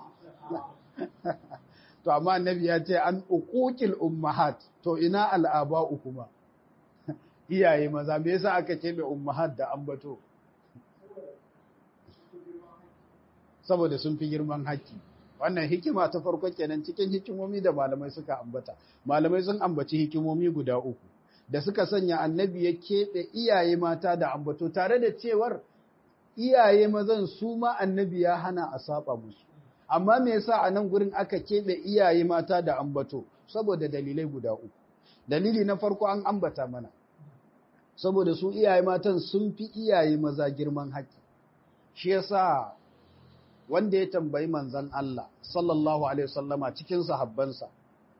to amma annabi ya ce an uquqil ummahat to ina al'aba'u kuma iyaye maza me yasa aka ce mai ummahat da ambato saboda sun fi girman haƙƙi wannan hikima ta farko kenan cikin hikimomi da malamai suka ambata malamai sun ambaci hikimomi guda uku da suka sanya annabi ya keɓe iyaye mata da ambato tare da cewar iyaye mazan su ma annabi ya hana a saba musu amma me yasa a nan gurin aka keɓe iyaye mata da ambato saboda dalilai guda uku dalili na farko an ambata mana saboda su iyaye matan sun fi iyaye maza girman haƙƙi shi yasa wanda ya tambayi manzon Allah sallallahu alaihi wasallama cikin sahabbansa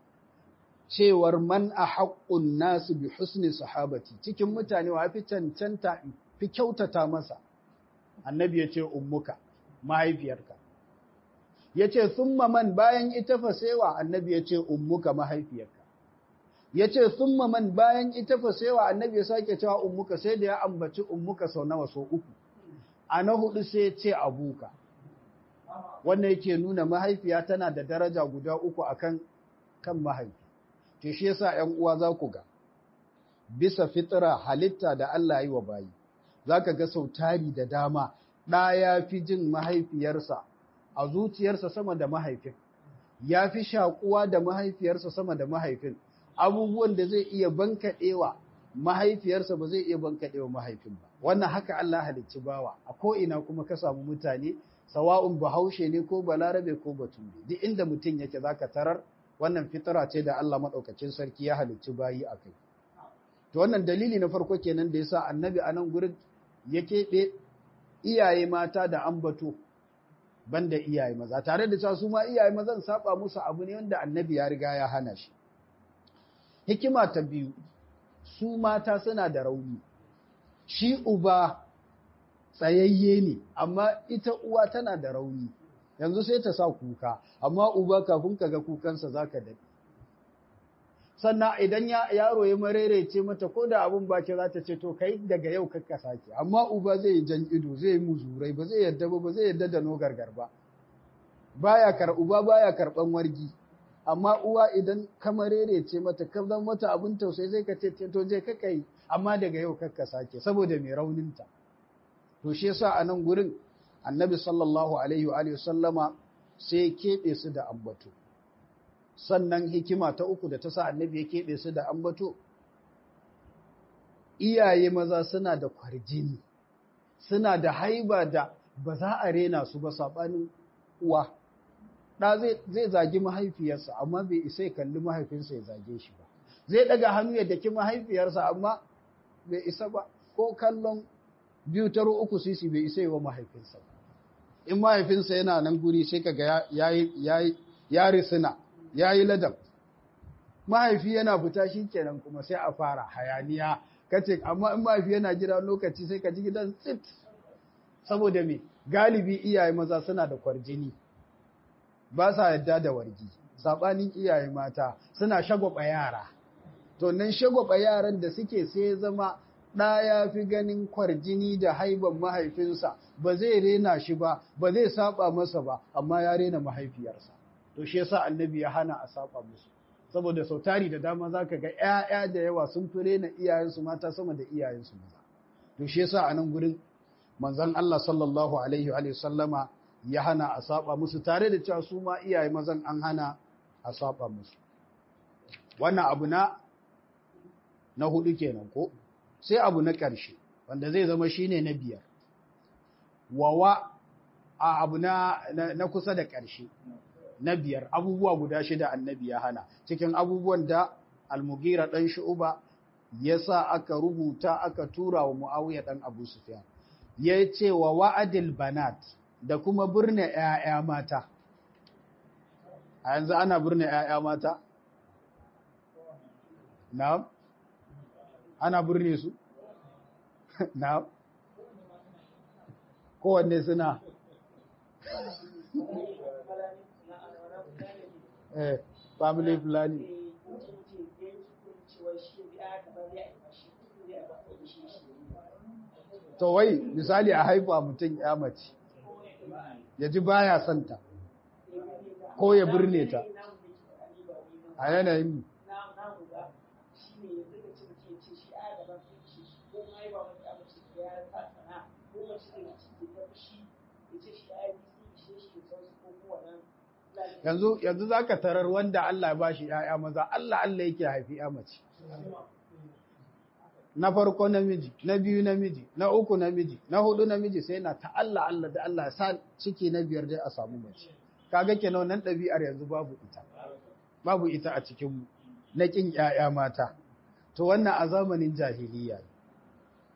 cewar man a haƙƙun nasu bi husni sahabati cikin mutane wa fi cancanta fi kyautata masa annabi ya ce ummuka mahaifiyarka ya ce summa man bayan ita fasewa annabi ya ce ummuka mahaifiyarka ya ce summa man bayan ita fasewa annabi ya sake cewa ummuka sai da ya ambaci ummuka sau nawa sau uku a na hudu sai ya ce abuka wannan yake nuna mahaifiya tana da daraja guda uku akan kan mahaifi to shi yasa ƴan uwa za ku ga bisa fitira halitta da Allah yi wa bayi zaka ga sautari da dama ɗa ya fi jin mahaifiyarsa a zuciyarsa sama da mahaifin ya fi shakuwa da mahaifiyarsa sama da mahaifin abubuwan da zai iya bankaɗewa mahaifiyarsa ba zai iya bankaɗewa mahaifin ba wannan haka Allah halicci bawa a ko'ina kuma ka samu mutane sawa'un bahaushe ne ko balarabe ko bature duk inda mutum yake zaka tarar wannan fitara ce da Allah maɗaukacin sarki ya halicci bayi a kai. To wannan dalili na farko kenan da yasa annabi a nan gurin ya keɓe iyaye mata da ambato banda iyaye maza tare da cewa su ma iyaye mazan saba musu abu ne wanda annabi ya riga ya hana shi. Hikima ta biyu su mata suna da rauni. Shi uba tsayayye ne amma ita uwa tana da rauni. yanzu sai ta sa kuka amma uba kafin ka ga kukansa za ka daɗe sannan idan yaro ya marerece mata ko da abin ba ce za ta ce to kai daga yau kakka sake amma uba zai yi jan ido zai yi muzurai ba zai yadda ba ba zai yadda da nogargar ba baya kar uba baya karban wargi amma uwa idan ka marerece mata ka zan mata abin tausayi zai ka ce to je kakka yi amma daga yau kakka sake saboda mai rauninta to shi yasa a nan gurin annabi sallallahu alaihi wa sallama sai keɓe su da ambato sannan hikima ta uku da ta sa annabi ya keɓe su da ambato iyaye maza suna da kwarjini suna da haiba da ba za a rena su ba saɓanin uwa ɗa zai zagi mahaifiyarsa amma bai isa ya kalli mahaifinsa ya zage shi ba zai ɗaga hannu ya daki mahaifiyarsa amma bai isa ba ko kallon biyu taro uku sisi bai isa yi wa mahaifinsa ba in mahaifinsa yana nan guri sai kaga ya risina ya yi ladab mahaifi yana fita shi kenan kuma sai a fara hayaniya kace amma in mahaifi yana jira lokaci sai ka ji gidan tsit saboda me galibi iyaye maza suna da kwarjini ba sa yadda da wargi sabanin iyaye mata suna shagwaba yara to nan shagwaba yaran da suke sai zama ɗa ya fi ganin kwarjini da haiban mahaifinsa ba zai rena shi ba ba zai saba masa ba amma ya rena mahaifiyarsa to shi yasa annabi ya hana a saba musu saboda sau tari da dama za ka ga ‘ya'ya da yawa sun fi rena iyayensu mata sama da iyayensu maza to shi yasa a nan gurin manzon Allah sallallahu alaihi wa sallama ya hana a saba musu tare da cewa su ma iyaye mazan an hana a saba musu wannan abu na na hudu kenan ko sai abu na ƙarshe wanda zai zama shine na biyar wawa a abu na, na, kusa da ƙarshe na biyar abubuwa guda shida annabi ya hana cikin abubuwan da almugira ɗan shu'uba ya sa aka rubuta aka tura wa mu'awiya ɗan abu sufyan ya ce wa wa'adil banat da kuma birne ‘ya'ya mata a yanzu ana birne ‘ya'ya mata? na'am ana birne su? na kowanne suna eh family planning to wai misali a haifa mutum ya mace ya ji baya santa ko ya birne ta a yanayin yanzu yanzu zaka tarar wanda Allah ya bashi ƴaƴa maza Allah Allah yake haifi ƴa mace na farko namiji na biyu namiji na uku namiji na hudu namiji sai na ta Allah Allah da Allah ya sa ciki na biyar dai a samu mace kaga kenan nan ɗabi'ar yanzu babu ita babu ita a cikin mu na kin ƴaƴa mata to wannan a zamanin jahiliya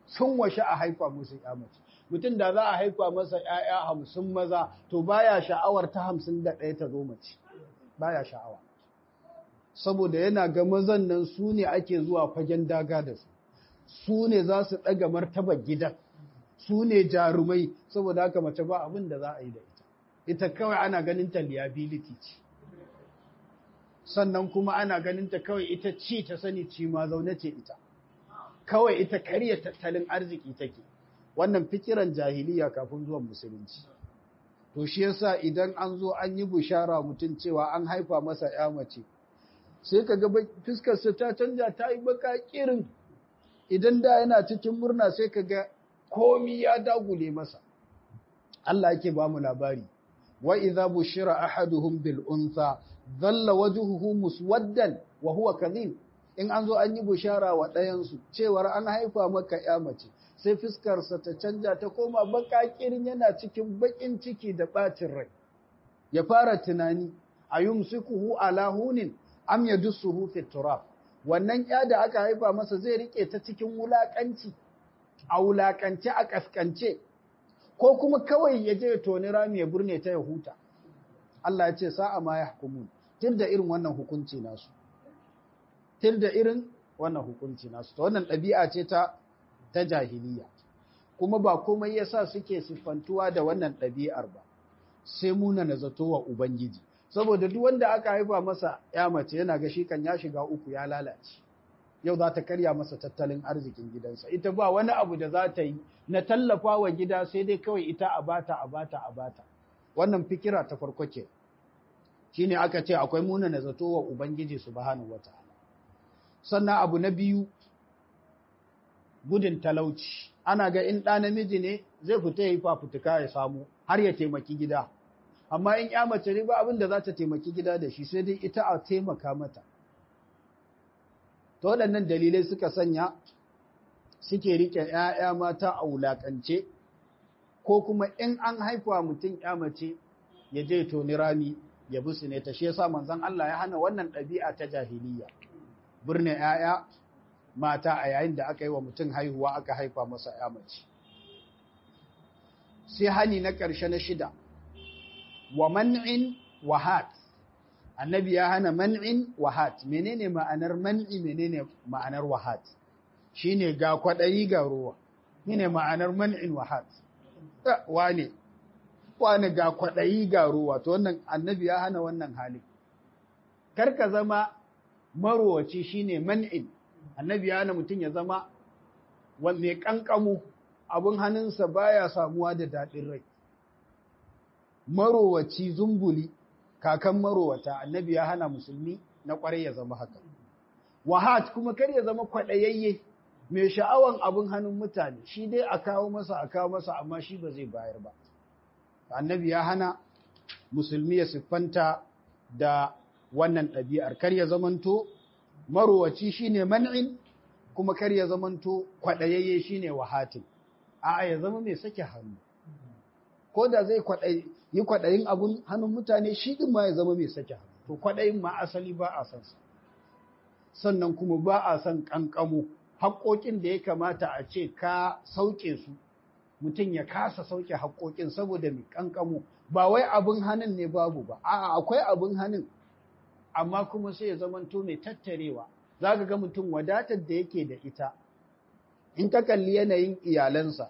sun washe a haifa musu ya mace mutum da za a haifa masa ‘ya'ya hamsin maza to baya sha'awar ta hamsin da ɗaya ta zo mace baya sha'awa saboda yana ga mazan nan su ne ake zuwa fagen daga da su su ne za su ɗaga martabar gidan su ne jarumai saboda haka mace ba abin da za a yi da ita ita kawai ana ganin ta liability ce sannan kuma ana ganin ta kawai ita ci ta sani ci ma zaune ce ita kawai ita karya tattalin arziki take wannan fikiran jahiliya kafin zuwan musulunci to shi yasa idan an zo an yi bushara mutum cewa an haifa masa ya mace sai ka ga fuskarsa ta canja ta yi baka kirin idan da yana cikin murna sai ka ga komi ya dagule masa Allah yake ba mu labari wa idza bushira ahaduhum bil untha dhalla wajhuhu muswaddan wa huwa kadhib in an zo an yi bushara wa ɗayan su cewar an haifa maka ya mace sai fuskarsa ta canja ta koma baka kirin yana cikin bakin ciki da bacin rai ya fara tunani ayumsikuhu ala hunin am yadussuhu fi turab wannan ya da aka haifa masa zai rike ta cikin wulakanci a wulakance a kaskance ko kuma kawai ya je ya toni rami ya burne ta ya huta Allah ya ce sa'a ma yahkumun da irin wannan hukunci nasu da irin wannan hukunci nasu to wannan ɗabi'a ce ta ta jahiliya kuma ba komai yasa suke siffantuwa da wannan ɗabi'ar ba sai muna na zato wa ubangiji saboda duk wanda aka haifa masa ya mace yana ga shi kan ya shiga uku ya lalace yau za ta karya masa tattalin arzikin gidansa ita ba wani abu da za ta yi na tallafa wa gida sai dai kawai ita a bata a bata a bata wannan fikira ta farko ke shine aka ce akwai muna na zato wa ubangiji subhanahu wataala sannan abu na biyu gudun talauci ana ga in ɗa namiji ne zai fita ya yi fafutuka ya samu har ya taimaki gida amma in ya mace ne ba abin da za ta taimaki gida da shi sai dai ita a taimaka mata ta waɗannan dalilai suka sanya suke riƙe ‘ya'ya mata a wulaƙance ko kuma in an haifa mutum ‘ya mace ya je toni rami ya bi su ne ta shi yasa manzon Allah ya hana wannan ɗabi'a ta jahiliya birne ‘ya'ya mata a yayin da aka yi wa mutum haihuwa aka haifa masa ‘ya mace sai hani na ƙarshe na shida wa man'in wahat annabi ya hana man'in wahat menene ma'anar man'i menene ma'anar wahat shine ga kwaɗayi ga ruwa menene ma'anar man'in wahat wane wane ga kwaɗayi ga ruwa to wannan annabi ya hana wannan hali karka zama marowaci shine man'in annabi ya hana mutum ya zama mai kankamu abin hannunsa baya samuwa da daɗin rai marowaci zumbuli kakan marowata annabi ya hana musulmi na kwarai ya zama haka wahat kuma kar ya zama kwaɗayayye mai sha'awan abin hannun mutane shi dai a kawo masa a kawo masa amma shi ba zai bayar ba annabi ya hana musulmi ya siffanta da wannan ɗabi'ar kar ya zamanto marowaci shine man'in kuma kar ya zamanto kwaɗayayye shine wahatin a'a ya zama mai sake hannu ko da zai yi kwaɗayin abun hannun mutane shi ɗin ma ya zama mai sake hannu to kwaɗayin ma asali ba a san sa sannan kuma ba a san ƙanƙamo haƙoƙin da ya kamata a ce ka sauke su mutum ya kasa sauke haƙoƙin saboda mai ƙanƙamo ba wai abin hannun ne babu ba a'a akwai abin hannun amma kuma sai ya zamanto mai tattarewa za ka ga mutum wadatar da yake da ita in ka kalli yanayin iyalansa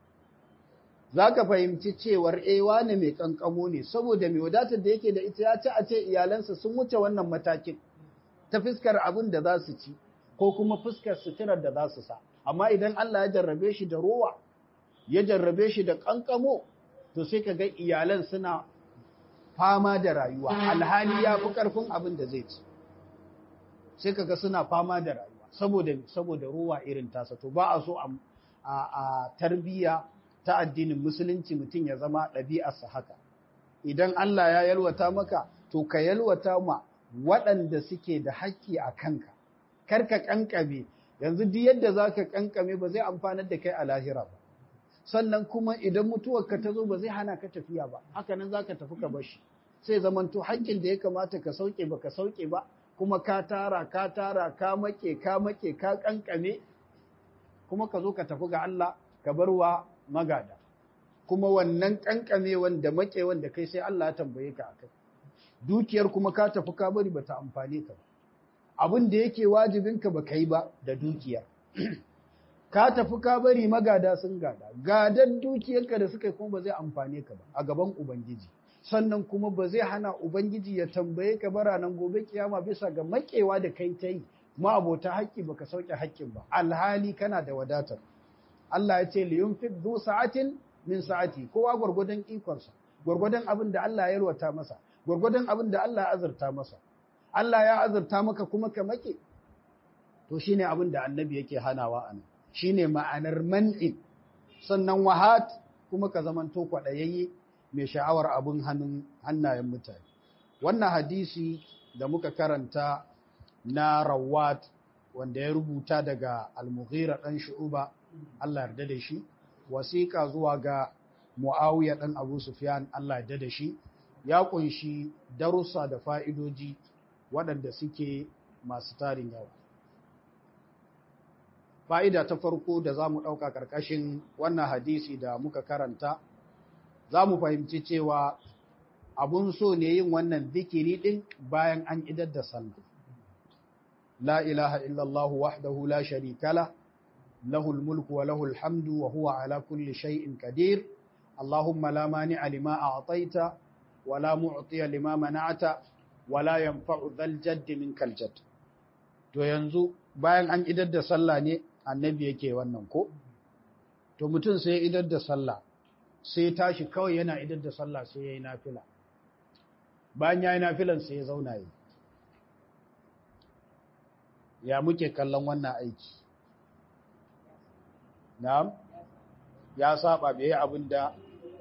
za ka fahimci cewar ewa ne mai kankamo ne saboda mai wadatar da yake da ita ya ci a ce iyalansa sun wuce wannan matakin ta fuskar abin da za su ci ko kuma fuskar suturar da za su sa amma idan Allah ya jarrabe shi da rowa ya jarrabe shi da kankamo to sai ka ga iyalan suna fama da rayuwa alhali ya fi ƙarfin abin da zai ci sai kaga suna fama da rayuwa saboda saboda ruwa irin tasa to ba a so a, a, tarbiyya ta addinin musulunci mutum ya zama ɗabi'arsa haka idan Allah ya yalwata maka to ka yalwata ma waɗanda suke da haƙƙi a kanka kar ka ƙanƙame yanzu duk yadda za ka ƙanƙame ba zai amfanar da kai a lahira ba sannan kuma idan mutuwarka ta zo ba zai hana ka tafiya ba haka nan za ka tafi ka bashi sai zamanto haƙƙin da ya kamata ka sauke ba ka sauke ba kuma ka tara ka tara ka make ka make ka kankame kuma ka zo ka tafi ga Allah ka bar wa magada kuma wannan kankamewan da makewan da kai sai Allah ya tambaye ka akai dukiyar kuma ka tafi ka bari bata amfane ka ba abin da yake wajibinka ba kai ba da dukiyar ka tafi ka bari magada sun gada gadan dukiyarka da suka yi kuma ba zai amfane ka ba a gaban ubangiji sannan kuma ba zai hana ubangiji ya tambaye ka bara nan gobe kiyama bisa ga makewa da kai ta yi ma abota haƙƙi baka sauke haƙƙin ba alhali kana da wadatar Allah ya ce liyunfiq du sa'atin min sa'ati kowa gwargwadon ikonsa gwargwadon abin da Allah ya yarwata masa gwargwadon abin da Allah ya azurta masa Allah ya azurta maka kuma ka make to shine abin da annabi yake hanawa anan shine ma'anar man'in sannan wahat kuma ka zamanto kwaɗayayye mai sha'awar abin hannun hannayen mutane wannan hadisi da muka karanta na rawat wanda ya rubuta daga al-mughira dan shu'uba Allah yarda da shi wasiƙa zuwa ga muawiya dan abu sufyan Allah yarda da shi ya kunshi darussa da fa'idoji waɗanda suke masu tarin yawa fa'ida ta farko da za mu ɗauka ƙarƙashin wannan hadisi da muka karanta za mu fahimci cewa abun so ne yin wannan zikiri ɗin bayan an idar da sallah. La ilaha illallah wahdahu la sharika la, lahul mulku wa lahul hamdu wa huwa ala kulli shay'in qadir. Allahumma la mani'a lima a'taita wa la mu'tiya lima mana'ata wa la yanfa'u dhal jaddi minkal jadd. To yanzu bayan an idar da sallah ne annabi yake wannan ko? To mutum sai idar da sallah sai tashi kawai yana idar da sallah sai ya yi nafila bayan ya yi nafilan sai ya zauna yi ya muke kallon wannan aiki na'am ya saba bai yi abin da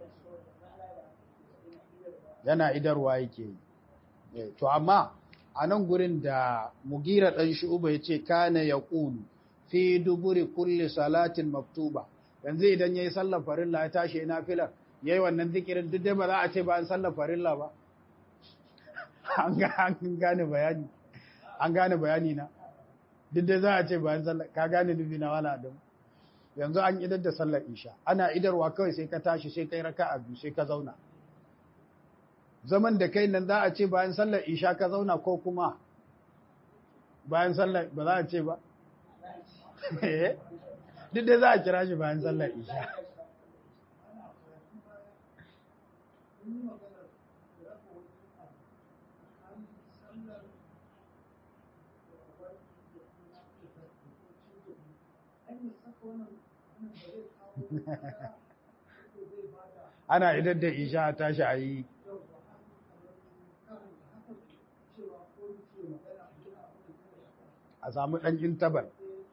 yana idarwa yake yi to amma a nan gurin da mugira ɗan shu'uba ya ce kana ya ƙulu fi duburi kulle salatin maktuba yanzu idan ya yi sallar farilla ya tashi na filar ya yi wannan zikirin duk dai ba za a ce ba an sallar farilla ba an gane bayani an gane bayani na duk dai za a ce ba an sallar ka gane nufi na wala adam yanzu an idar da sallar isha ana idarwa kawai sai ka tashi sai kai raka a biyu sai ka zauna zaman da kai nan za a ce bayan sallar isha ka zauna ko kuma bayan sallar ba za a ce ba duk da za a kira shi bayan sallar isha ana idan da isha a tashi a yi a samu ɗan intabar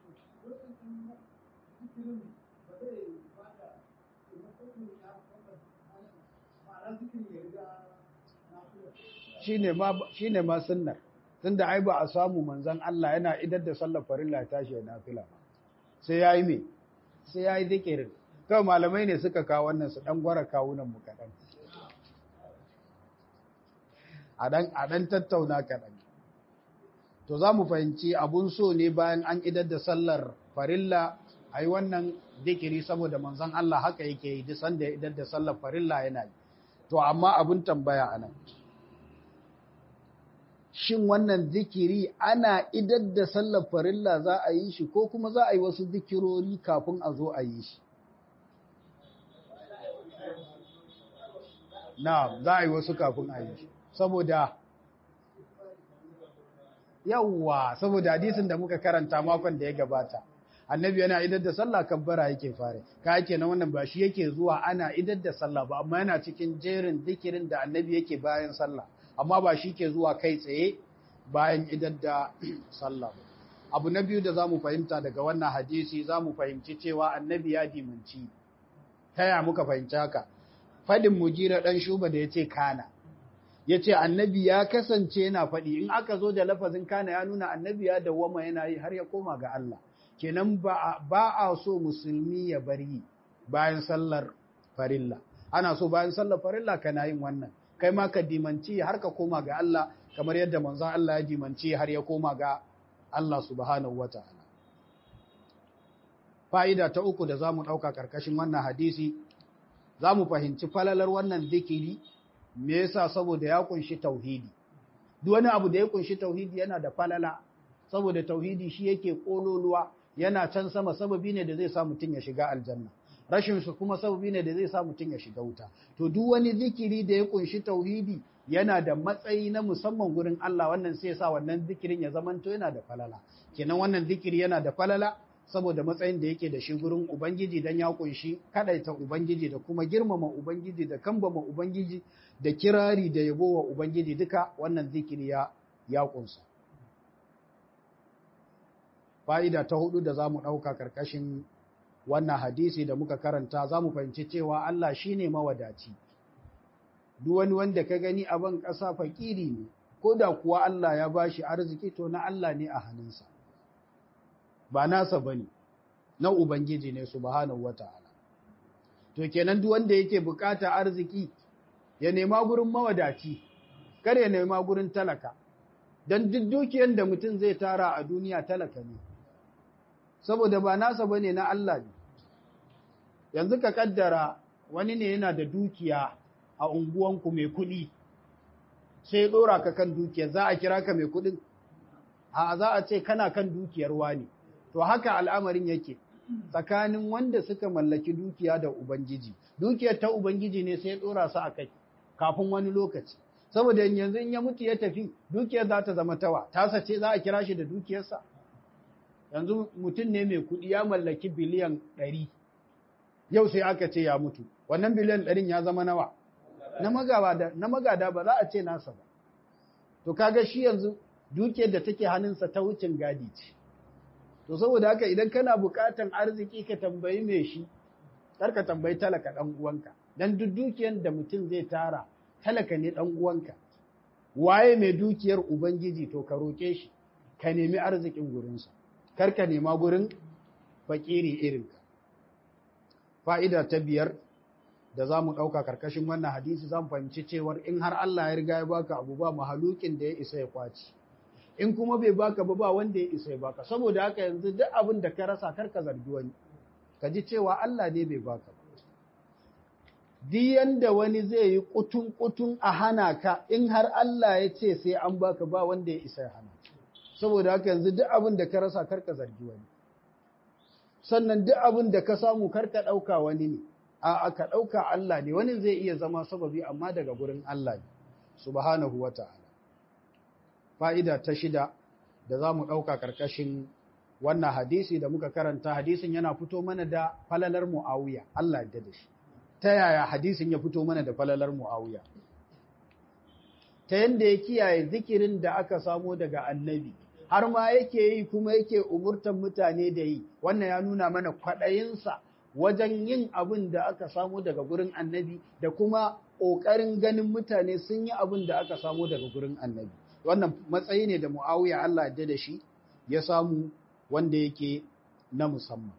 shi ne ma sunnar tun da ai ba a samu manzan Allah yana idar da sallar farilla tashi ya nafila ba sai ya yi me sai ya yi zikirin kawai malamai ne suka kawo wannan su ɗan gwara kawunan mu kaɗan a ɗan tattauna kaɗan to za mu fahimci abun so ne bayan an idar da sallar farilla a yi wannan zikiri saboda manzan Allah haka yake yi duk sanda ya idar da sallar farilla yana yi to amma abun tambaya a nan shin wannan zikiri ana idar da sallar farilla za a yi shi ko kuma za a yi wasu zikirori kafin a zo a yi shi na za a yi wasu kafin a yi shi saboda yawwa saboda hadisin da muka karanta makon da ya gabata annabi yana idar da sallah kabbara yake fare ka yake na wannan ba shi yake zuwa ana idar da sallah ba amma yana cikin jerin zikirin da annabi yake bayan sallah amma ba shi ke zuwa kai tsaye bayan idar da sallah ba abu na biyu da za mu fahimta daga wannan hadisi za mu fahimci cewa annabi ya dimanci ta ya muka fahimci haka fadin mujira dan shuba da ya ce kana ya ce annabi ya kasance yana faɗi in aka zo da lafazin kana ya nuna annabi ya dawwama yana yi har ya koma ga Allah kenan ba a so musulmi ya bari bayan sallar farilla ana so bayan sallar farilla kana yin wannan kai ma ka dimanci har ka koma ga Allah kamar yadda manzon Allah ya dimanci har ya koma ga Allah subhanahu wataala fa'ida ta uku da za mu ɗauka ƙarƙashin wannan hadisi za mu fahimci falalar wannan zikiri me yasa saboda ya kunshi tauhidi duk wani abu da ya kunshi tauhidi yana da falala saboda tauhidi shi yake kololuwa yana can sama sababi ne da zai sa mutum ya shiga aljanna rashin su kuma sababi ne da zai sa mutum ya shiga wuta to duk wani zikiri da ya kunshi tauhidi yana da matsayi na musamman gurin Allah wannan sai ya sa wannan zikirin ya zamanto yana da falala kenan wannan zikiri yana da falala saboda matsayin da yake da shi gurin ubangiji dan ya kunshi kadaita ubangiji da kuma girmama ubangiji da kambama ubangiji da kirari da yabo wa ubangiji duka wannan zikiri ya ya kunsa fa'ida ta hudu da zamu dauka karkashin wannan hadisi da muka karanta zamu fahimci cewa Allah shine mawadaci duk wani wanda ka gani a ban ƙasa fakiri ne ko da kuwa Allah ya bashi arziki to na Allah ne a hannunsa ba nasa bane na ubangiji ne subhanahu wataala to kenan duk wanda yake bukata arziki ya nema gurin mawadaci kar ya nema gurin talaka dan duk dukiyar da mutum zai tara a duniya talaka ne saboda ba nasa bane na Allah ne yanzu ka kaddara wani ne yana da dukiya a unguwanku mai kuɗi sai ya ɗora ka kan dukiyar za a kira ka mai kuɗin a za a ce kana kan dukiyar wani to haka al'amarin yake tsakanin wanda suka mallaki dukiya da ubangiji dukiyar ta ubangiji ne sai ya ɗora su a kai kafin wani lokaci saboda yanzu in ya mutu ya tafi dukiyar za ta zama tawa tasa ce za a kira shi da dukiyarsa yanzu mutum ne mai kuɗi ya mallaki biliyan ɗari yau sai aka ce ya mutu wannan biliyan ɗarin ya zama nawa na magada ba za a ce nasa ba to kaga shi yanzu dukiyar da take hannunsa ta wucin gadi ce to saboda haka idan kana buƙatan arziki ka tambayi mai shi kar ka tambayi talaka ɗan uwanka dan duk dukiyar da mutum zai tara talaka ne ɗan uwanka waye mai dukiyar ubangiji to ka roƙe shi ka nemi arzikin gurinsa kar ka nema gurin fakiri irinka fa'ida ta biyar da za mu ɗauka ƙarƙashin wannan hadisi za mu fahimci cewar in har Allah ya riga ya baka abu ba mahalukin da ya isa ya kwaci in kuma bai baka ba ba wanda ya isa ya baka saboda haka yanzu duk abin da ka rasa kar ka zargi wani ka ji cewa Allah ne bai baka ba duk yanda wani zai yi kutun kutun a hana ka in har Allah ya ce sai an baka ba wanda ya isa ya hana saboda haka yanzu duk abin da ka rasa kar ka zargi wani sannan duk abin da ka samu kar ka ɗauka wani ne a ka ɗauka Allah ne wani zai iya zama sababi amma daga gurin Allah ne subhanahu wa ta'ala fa'ida ta shida da za mu ɗauka ƙarƙashin wannan hadisi da muka karanta hadisin yana fito mana da falalar mu'awiya Allah ya da shi ta yaya hadisin ya fito mana da falalar mu'awiya ta yanda ya kiyaye zikirin da aka samo daga annabi har ma yake yi kuma yake umurtan mutane da yi wannan ya nuna mana kwaɗayinsa wajen yin abin da aka samu daga gurin annabi da kuma ƙoƙarin ganin mutane sun yi abin da aka samu daga gurin annabi wannan matsayi ne da mu'awiya Allah ya da shi ya samu wanda yake na musamman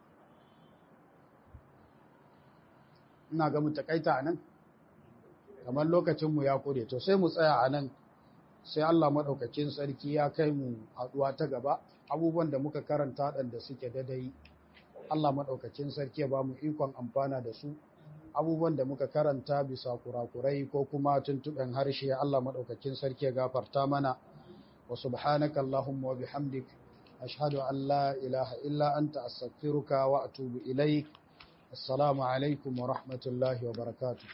ina ga mu takaita anan kamar lokacinmu ya kore to sai mu tsaya anan sai Allah maɗaukacin sarki ya kai mu haɗuwa ta gaba abubuwan da muka karanta waɗanda suke dadai Allah maɗaukacin sarki ya ba mu ikon amfana da su abubuwan da muka karanta bisa kurakurai ko kuma tuntuɓen harshe Allah maɗaukacin sarki ya gafarta mana wa subhanaka Allahumma wa bihamdik ashhadu an la ilaha illa anta astaghfiruka wa atubu ilaik assalamu alaikum wa rahmatullahi wa barakatuh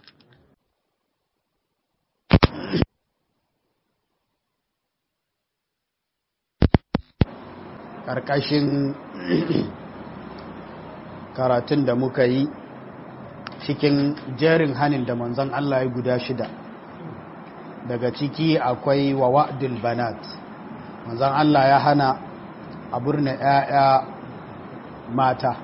ƙarƙashin karatun da muka yi cikin jerin hanin da manzon Allah ya guda shida daga ciki akwai wa wa'dul banat manzon Allah ya hana a burna ‘ya'ya mata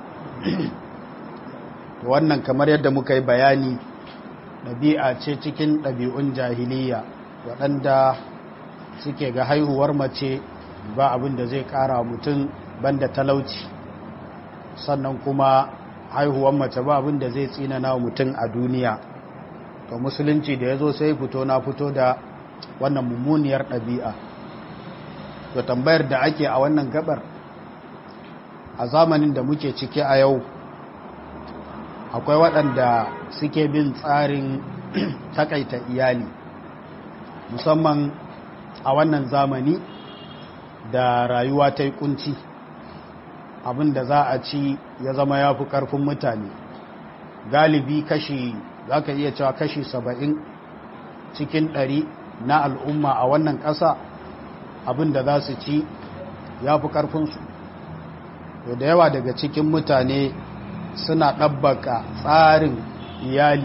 wannan kamar yadda muka yi bayani ɗabi'a ce cikin ɗabi'un jahiliya waɗanda suke ga haihuwar mace ba abin da zai kara mutum banda talauci sannan kuma haihuwar mace ba abin da zai tsinana mutum a duniya to musulunci da ya zo sai fito na fito da wannan mummuniyar ɗabi'a to tambayar da ake a wannan gabar a zamanin da muke ciki a yau akwai waɗanda suke bin tsarin takaita iyali musamman a wannan zamani da rayuwa ta yi kunci abinda za a ci ya zama ya fi ƙarfin mutane galibi kashi za ka iya cewa kashi saba'in cikin ɗari na al'umma a wannan ƙasa abinda za su ci ya fi ƙarfinsu da yawa daga cikin mutane suna ɗabbaka tsarin iyali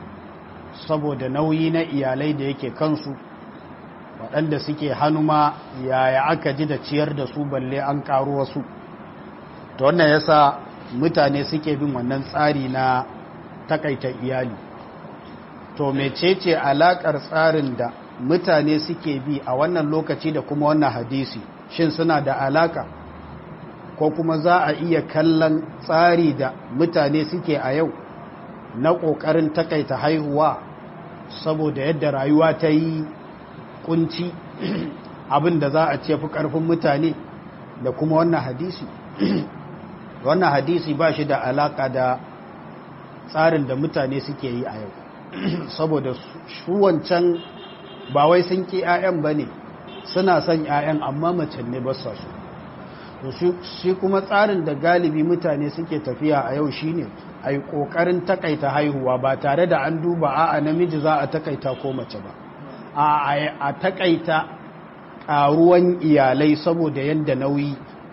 saboda nauyi na iyalai da yake kansu waɗanda suke hanuma yaya aka ji da ciyar da su balle an ƙaru wasu ta wannan yasa mutane suke bin wannan tsari na takaita iyali to mecece alaƙar tsarin da mutane suke bi a wannan lokaci da kuma wannan hadisi shin suna da alaƙa ko kuma za a iya kallon tsari da mutane suke a yau na ƙoƙarin takaita haihuwa saboda yadda rayuwa ta yi kunci abin da za a ce fi ƙarfin mutane da kuma wannan hadisi wannan hadisi ba shi da alaƙa da tsarin da mutane suke yi a yau saboda su wancan ba wai sun ƙi 'ya'yan ba ne suna son 'ya'yan amma mace ne ba sa su shi kuma tsarin da galibi mutane suke tafiya a yau shine a yi ƙoƙarin takaita haihuwa ba tare da an duba a namiji za a takaita ko mace ba a takaita ƙaruwan iyalai saboda yadda nauyi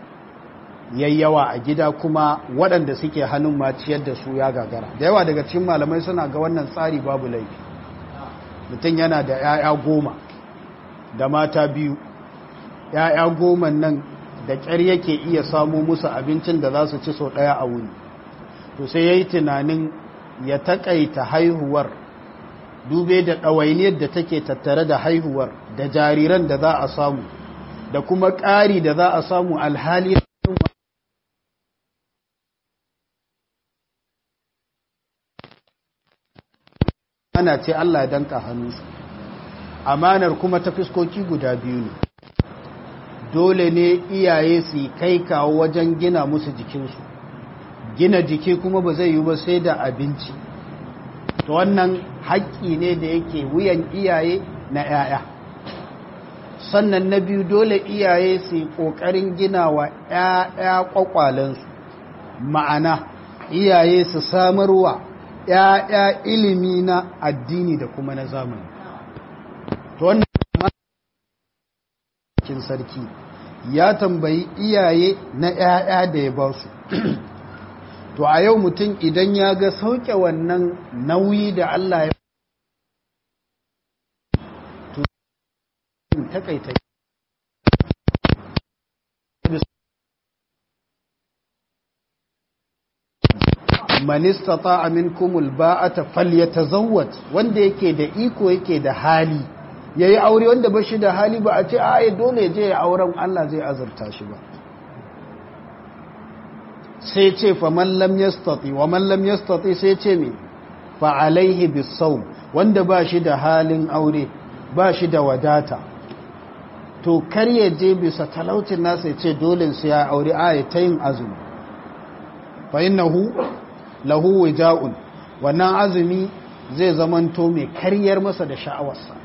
yayyawa a gida kuma waɗanda suke hannun maciyar da su ya gagara da yawa daga cikin malamai suna ga wannan tsari babu laifi mutum yana da 'ya'ya goma da mata biyu 'ya'ya goma nan da ƙyar yake iya samu musu abincin da za su ci sau ɗaya a wuni to sai ya yi tunanin ya taƙaita haihuwar dube da ɗawainiyar da take tattare da haihuwar da jariran da za a samu da kuma ƙari da za a samu alhali ana ce Allah ya danka hannunsu amanar kuma ta fiskoki guda biyu ne dole ne iyaye su kai kawo wajen gina musu jikinsu gina jiki kuma ba zai yi ba sai da abinci to wannan haƙƙi ne da yake wuyan iyaye na 'ya'ya sannan na biyu dole iyaye su yi ƙoƙarin gina wa 'ya'ya ƙwaƙwalensu ma'ana iyaye su samarwa 'ya'ya ilimi na addini da kuma na zamani to wannan cikin sarki ya tambayi iyaye na 'ya'ya da ya ba su to a yau mutum idan ya ga sauke wannan nauyi da Allah ya to takaita man istata'a minkum alba'ata falyatazawwaj wanda yake da iko yake da hali yayi aure wanda ba shi da hali ba a ce a dole je ya auren Allah zai azurta shi ba sai ce fa man lam yastati wa man lam yastati sai ce me fa alaihi bisawm wanda ba shi da halin aure ba shi da wadata to kar ya je bisa talaucin nasa ya ce dole sai ya aure a ta yin azumi fa innahu lahu wija'un wannan azumi zai zamanto mai karyar masa da sha'awarsa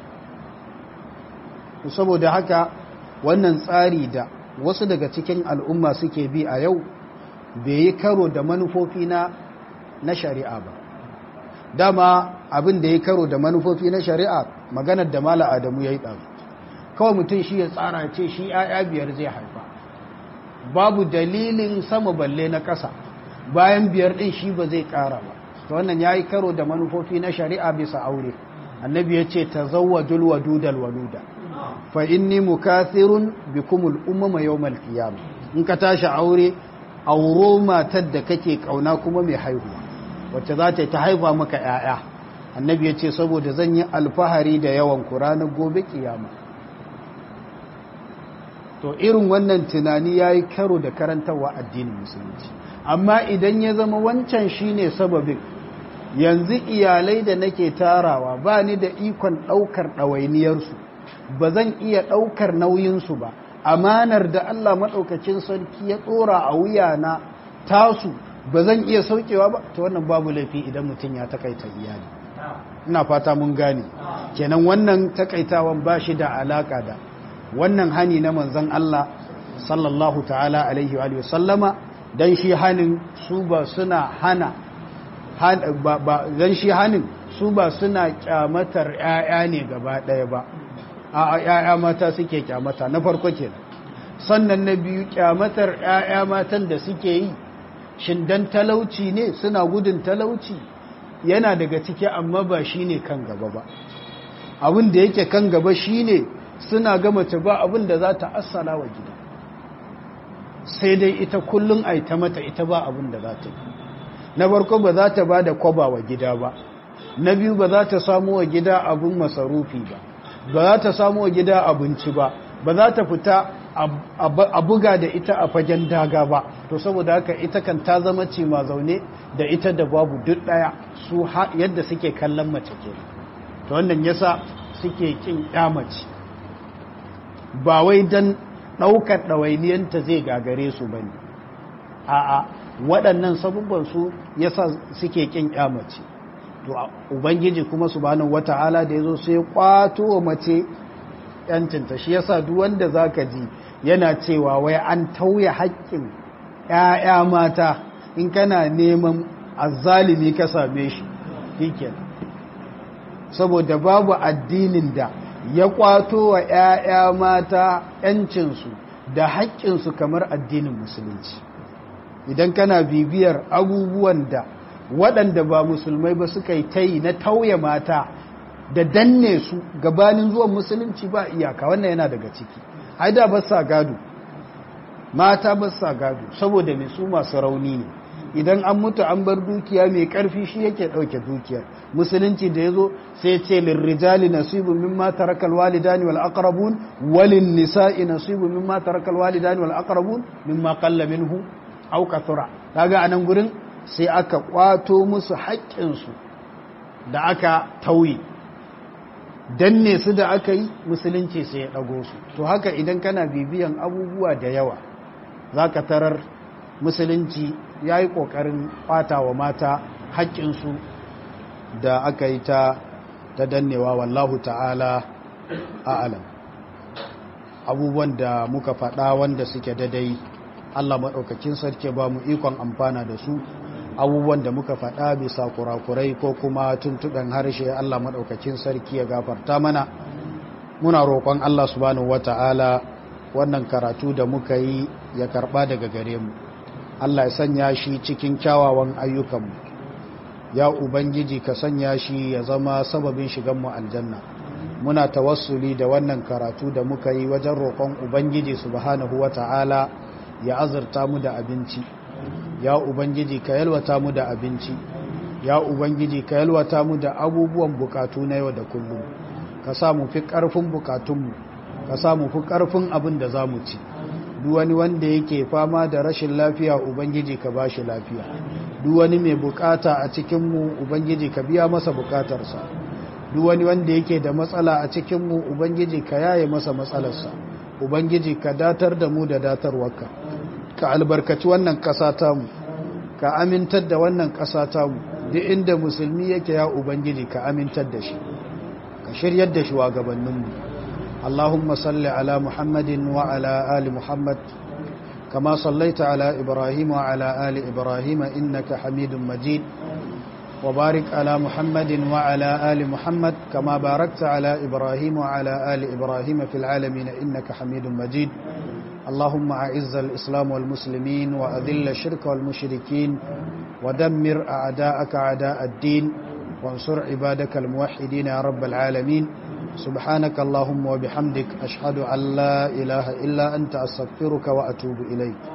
saboda haka wannan tsari da wasu daga cikin al'umma suke bi a yau bai yi karo da manufofi na na shari'a ba dama abin da ya karo da manufofi na shari'a maganar da mala adamu ya yi ɗazu kawai mutum shi ya tsara ce shi ‘ya'ya biyar zai haifa babu dalilin sama balle na ƙasa bayan biyar ɗin shi ba zai ƙara ba ta wannan ya yi karo da manufofi na shari'a bisa aure annabi ya ce ta zawajul wadudal waluda fa inni mukathirun bikumul umama yawmal qiyam in ka tashi aure auro matar da kake kauna kuma mai haihuwa wacce za ta haifa maka ‘ya'ya annabi ya ce saboda zan yi alfahari da yawan ku ranar gobe kiyama to irin wannan tunani ya yi karo da karantarwa addinin musulunci amma idan ya zama wancan shine sababin yanzu iyalai da nake tarawa ba ni da ikon ɗaukar ɗawainiyarsu ba zan iya ɗaukar nauyinsu ba amanar da Allah maɗaukacin sarki ya tsora a wuya na tasu ba zan iya saukewa ba ta wannan babu laifi idan mutum ya takaita iyali ina fata mun gane kenan wannan takaitawan ba shi da alaka da wannan hani na manzon Allah sallallahu ta'ala alaihi wa sallama dan shi hanin su ba suna hana dan shi hanin su ba suna kyamatar ƴaƴa ne gaba ɗaya ba a ƴaƴa mata suke kyamata na farko kenan sannan na biyu kyamatar ƴaƴa matan da suke yi shin dan talauci ne suna gudun talauci yana daga ciki amma ba shine kan gaba ba abin da yake kan gaba shine suna ga mace ba abin da za ta assala wa gida sai dai ita kullum a ta mata ita ba abin da za ta yi na farko ba za ta ba da kwaba wa gida ba na biyu ba za ta samu wa gida abin masarufi ba ba za ta samu wa gida abinci ba ba za ta fita a buga da ita a fagen daga ba to saboda haka ita kan ta zama ce ma zaune da ita da babu duk daya su yadda suke kallon mace ke to wannan yasa suke kin mace ba wai dan daukar ɗawainiyanta zai gagare su bane a'a waɗannan sabubban su yasa suke kin mace to ubangiji kuma subhanahu wata'ala da yazo sai kwato wa mace yancinta shi yasa duk wanda zaka ji yana cewa wai an tauye haƙƙin ƴaƴa mata in kana neman azzalimi ka same shi shikenan saboda babu addinin da ya kwato wa ƴaƴa mata ƴancinsu da haƙƙinsu kamar addinin musulunci idan kana bibiyar abubuwan da waɗanda ba musulmai ba suka yi ta yi na tauye mata da danne su gabanin zuwan musulunci ba iyaka wannan yana daga ciki haida ba sa gado mata ba sa gado saboda mai su masu rauni ne idan an mutu an bar dukiya mai karfi shi yake dauke dukiyar musulunci da yazo sai ce lirrijali nasibun mimma tarakal walidani wal aqrabun walin nisa'i nasibun mimma tarakal walidani wal aqrabun mimma qalla minhu aw kathura kaga anan gurin sai aka kwato musu haƙƙinsu da aka tauye danne su da aka yi musulunci sai ya ɗago su to haka idan kana bibiyan abubuwa da yawa za ka tarar musulunci ya yi ƙoƙarin ɓata wa mata haƙƙinsu da aka yi ta ta dannewa wallahu ta'ala a'alam abubuwan da muka faɗa wanda suke dadai Allah maɗaukakin sarki ba mu ikon amfana da su abubuwan da muka faɗa bisa kurakurai ko kuma tuntuɓen harshe Allah maɗaukakin sarki ya gafarta mana muna roƙon Allah subhanahu wata'ala wannan karatu da muka yi ya karɓa daga gare mu Allah ya sanya shi cikin kyawawan ayyukanmu ya ubangiji ka sanya shi ya zama sababin shiganmu aljanna muna tawassuli da wannan karatu da muka yi wajen roƙon ubangiji subhanahu wata'ala ya azurta mu da abinci ya ubangiji ka yalwata mu da abinci ya ubangiji ka yalwata mu da abubuwan bukatu na yau da kullum ka sa mu fi karfin bukatunmu ka sa mu fi karfin abin da za mu ci duk wani wanda yake fama da rashin lafiya ubangiji ka ba shi lafiya duk wani mai bukata a cikinmu ubangiji ka biya masa bukatarsa duk wani wanda yake da matsala a cikinmu ubangiji ka yaye masa matsalarsa ubangiji ka datar da mu da datarwarka ka albarkaci wannan ƙasa tamu ka amintar da wannan ƙasa tamu duk inda musulmi yake ya ubangiji ka amintar da shi ka shiryar da shugabanninmu Allahumma salli ala Muhammadin wa ala ali Muhammad kama sallaita ala Ibrahim wa ala ali Ibrahim innaka Hamidum Majid wa barik ala Muhammadin wa ala ali Muhammad kama barakta ala Ibrahim wa ala ali Ibrahim fil alamin innaka Hamidum Majid اللهم أعز الإسلام والمسلمين وأذل الشرك والمشركين ودمر أعداءك أعداء الدين وانصر عبادك الموحدين يا رب العالمين سبحانك اللهم وبحمدك أشهد أن لا إله إلا أنت أستغفرك وأتوب إليك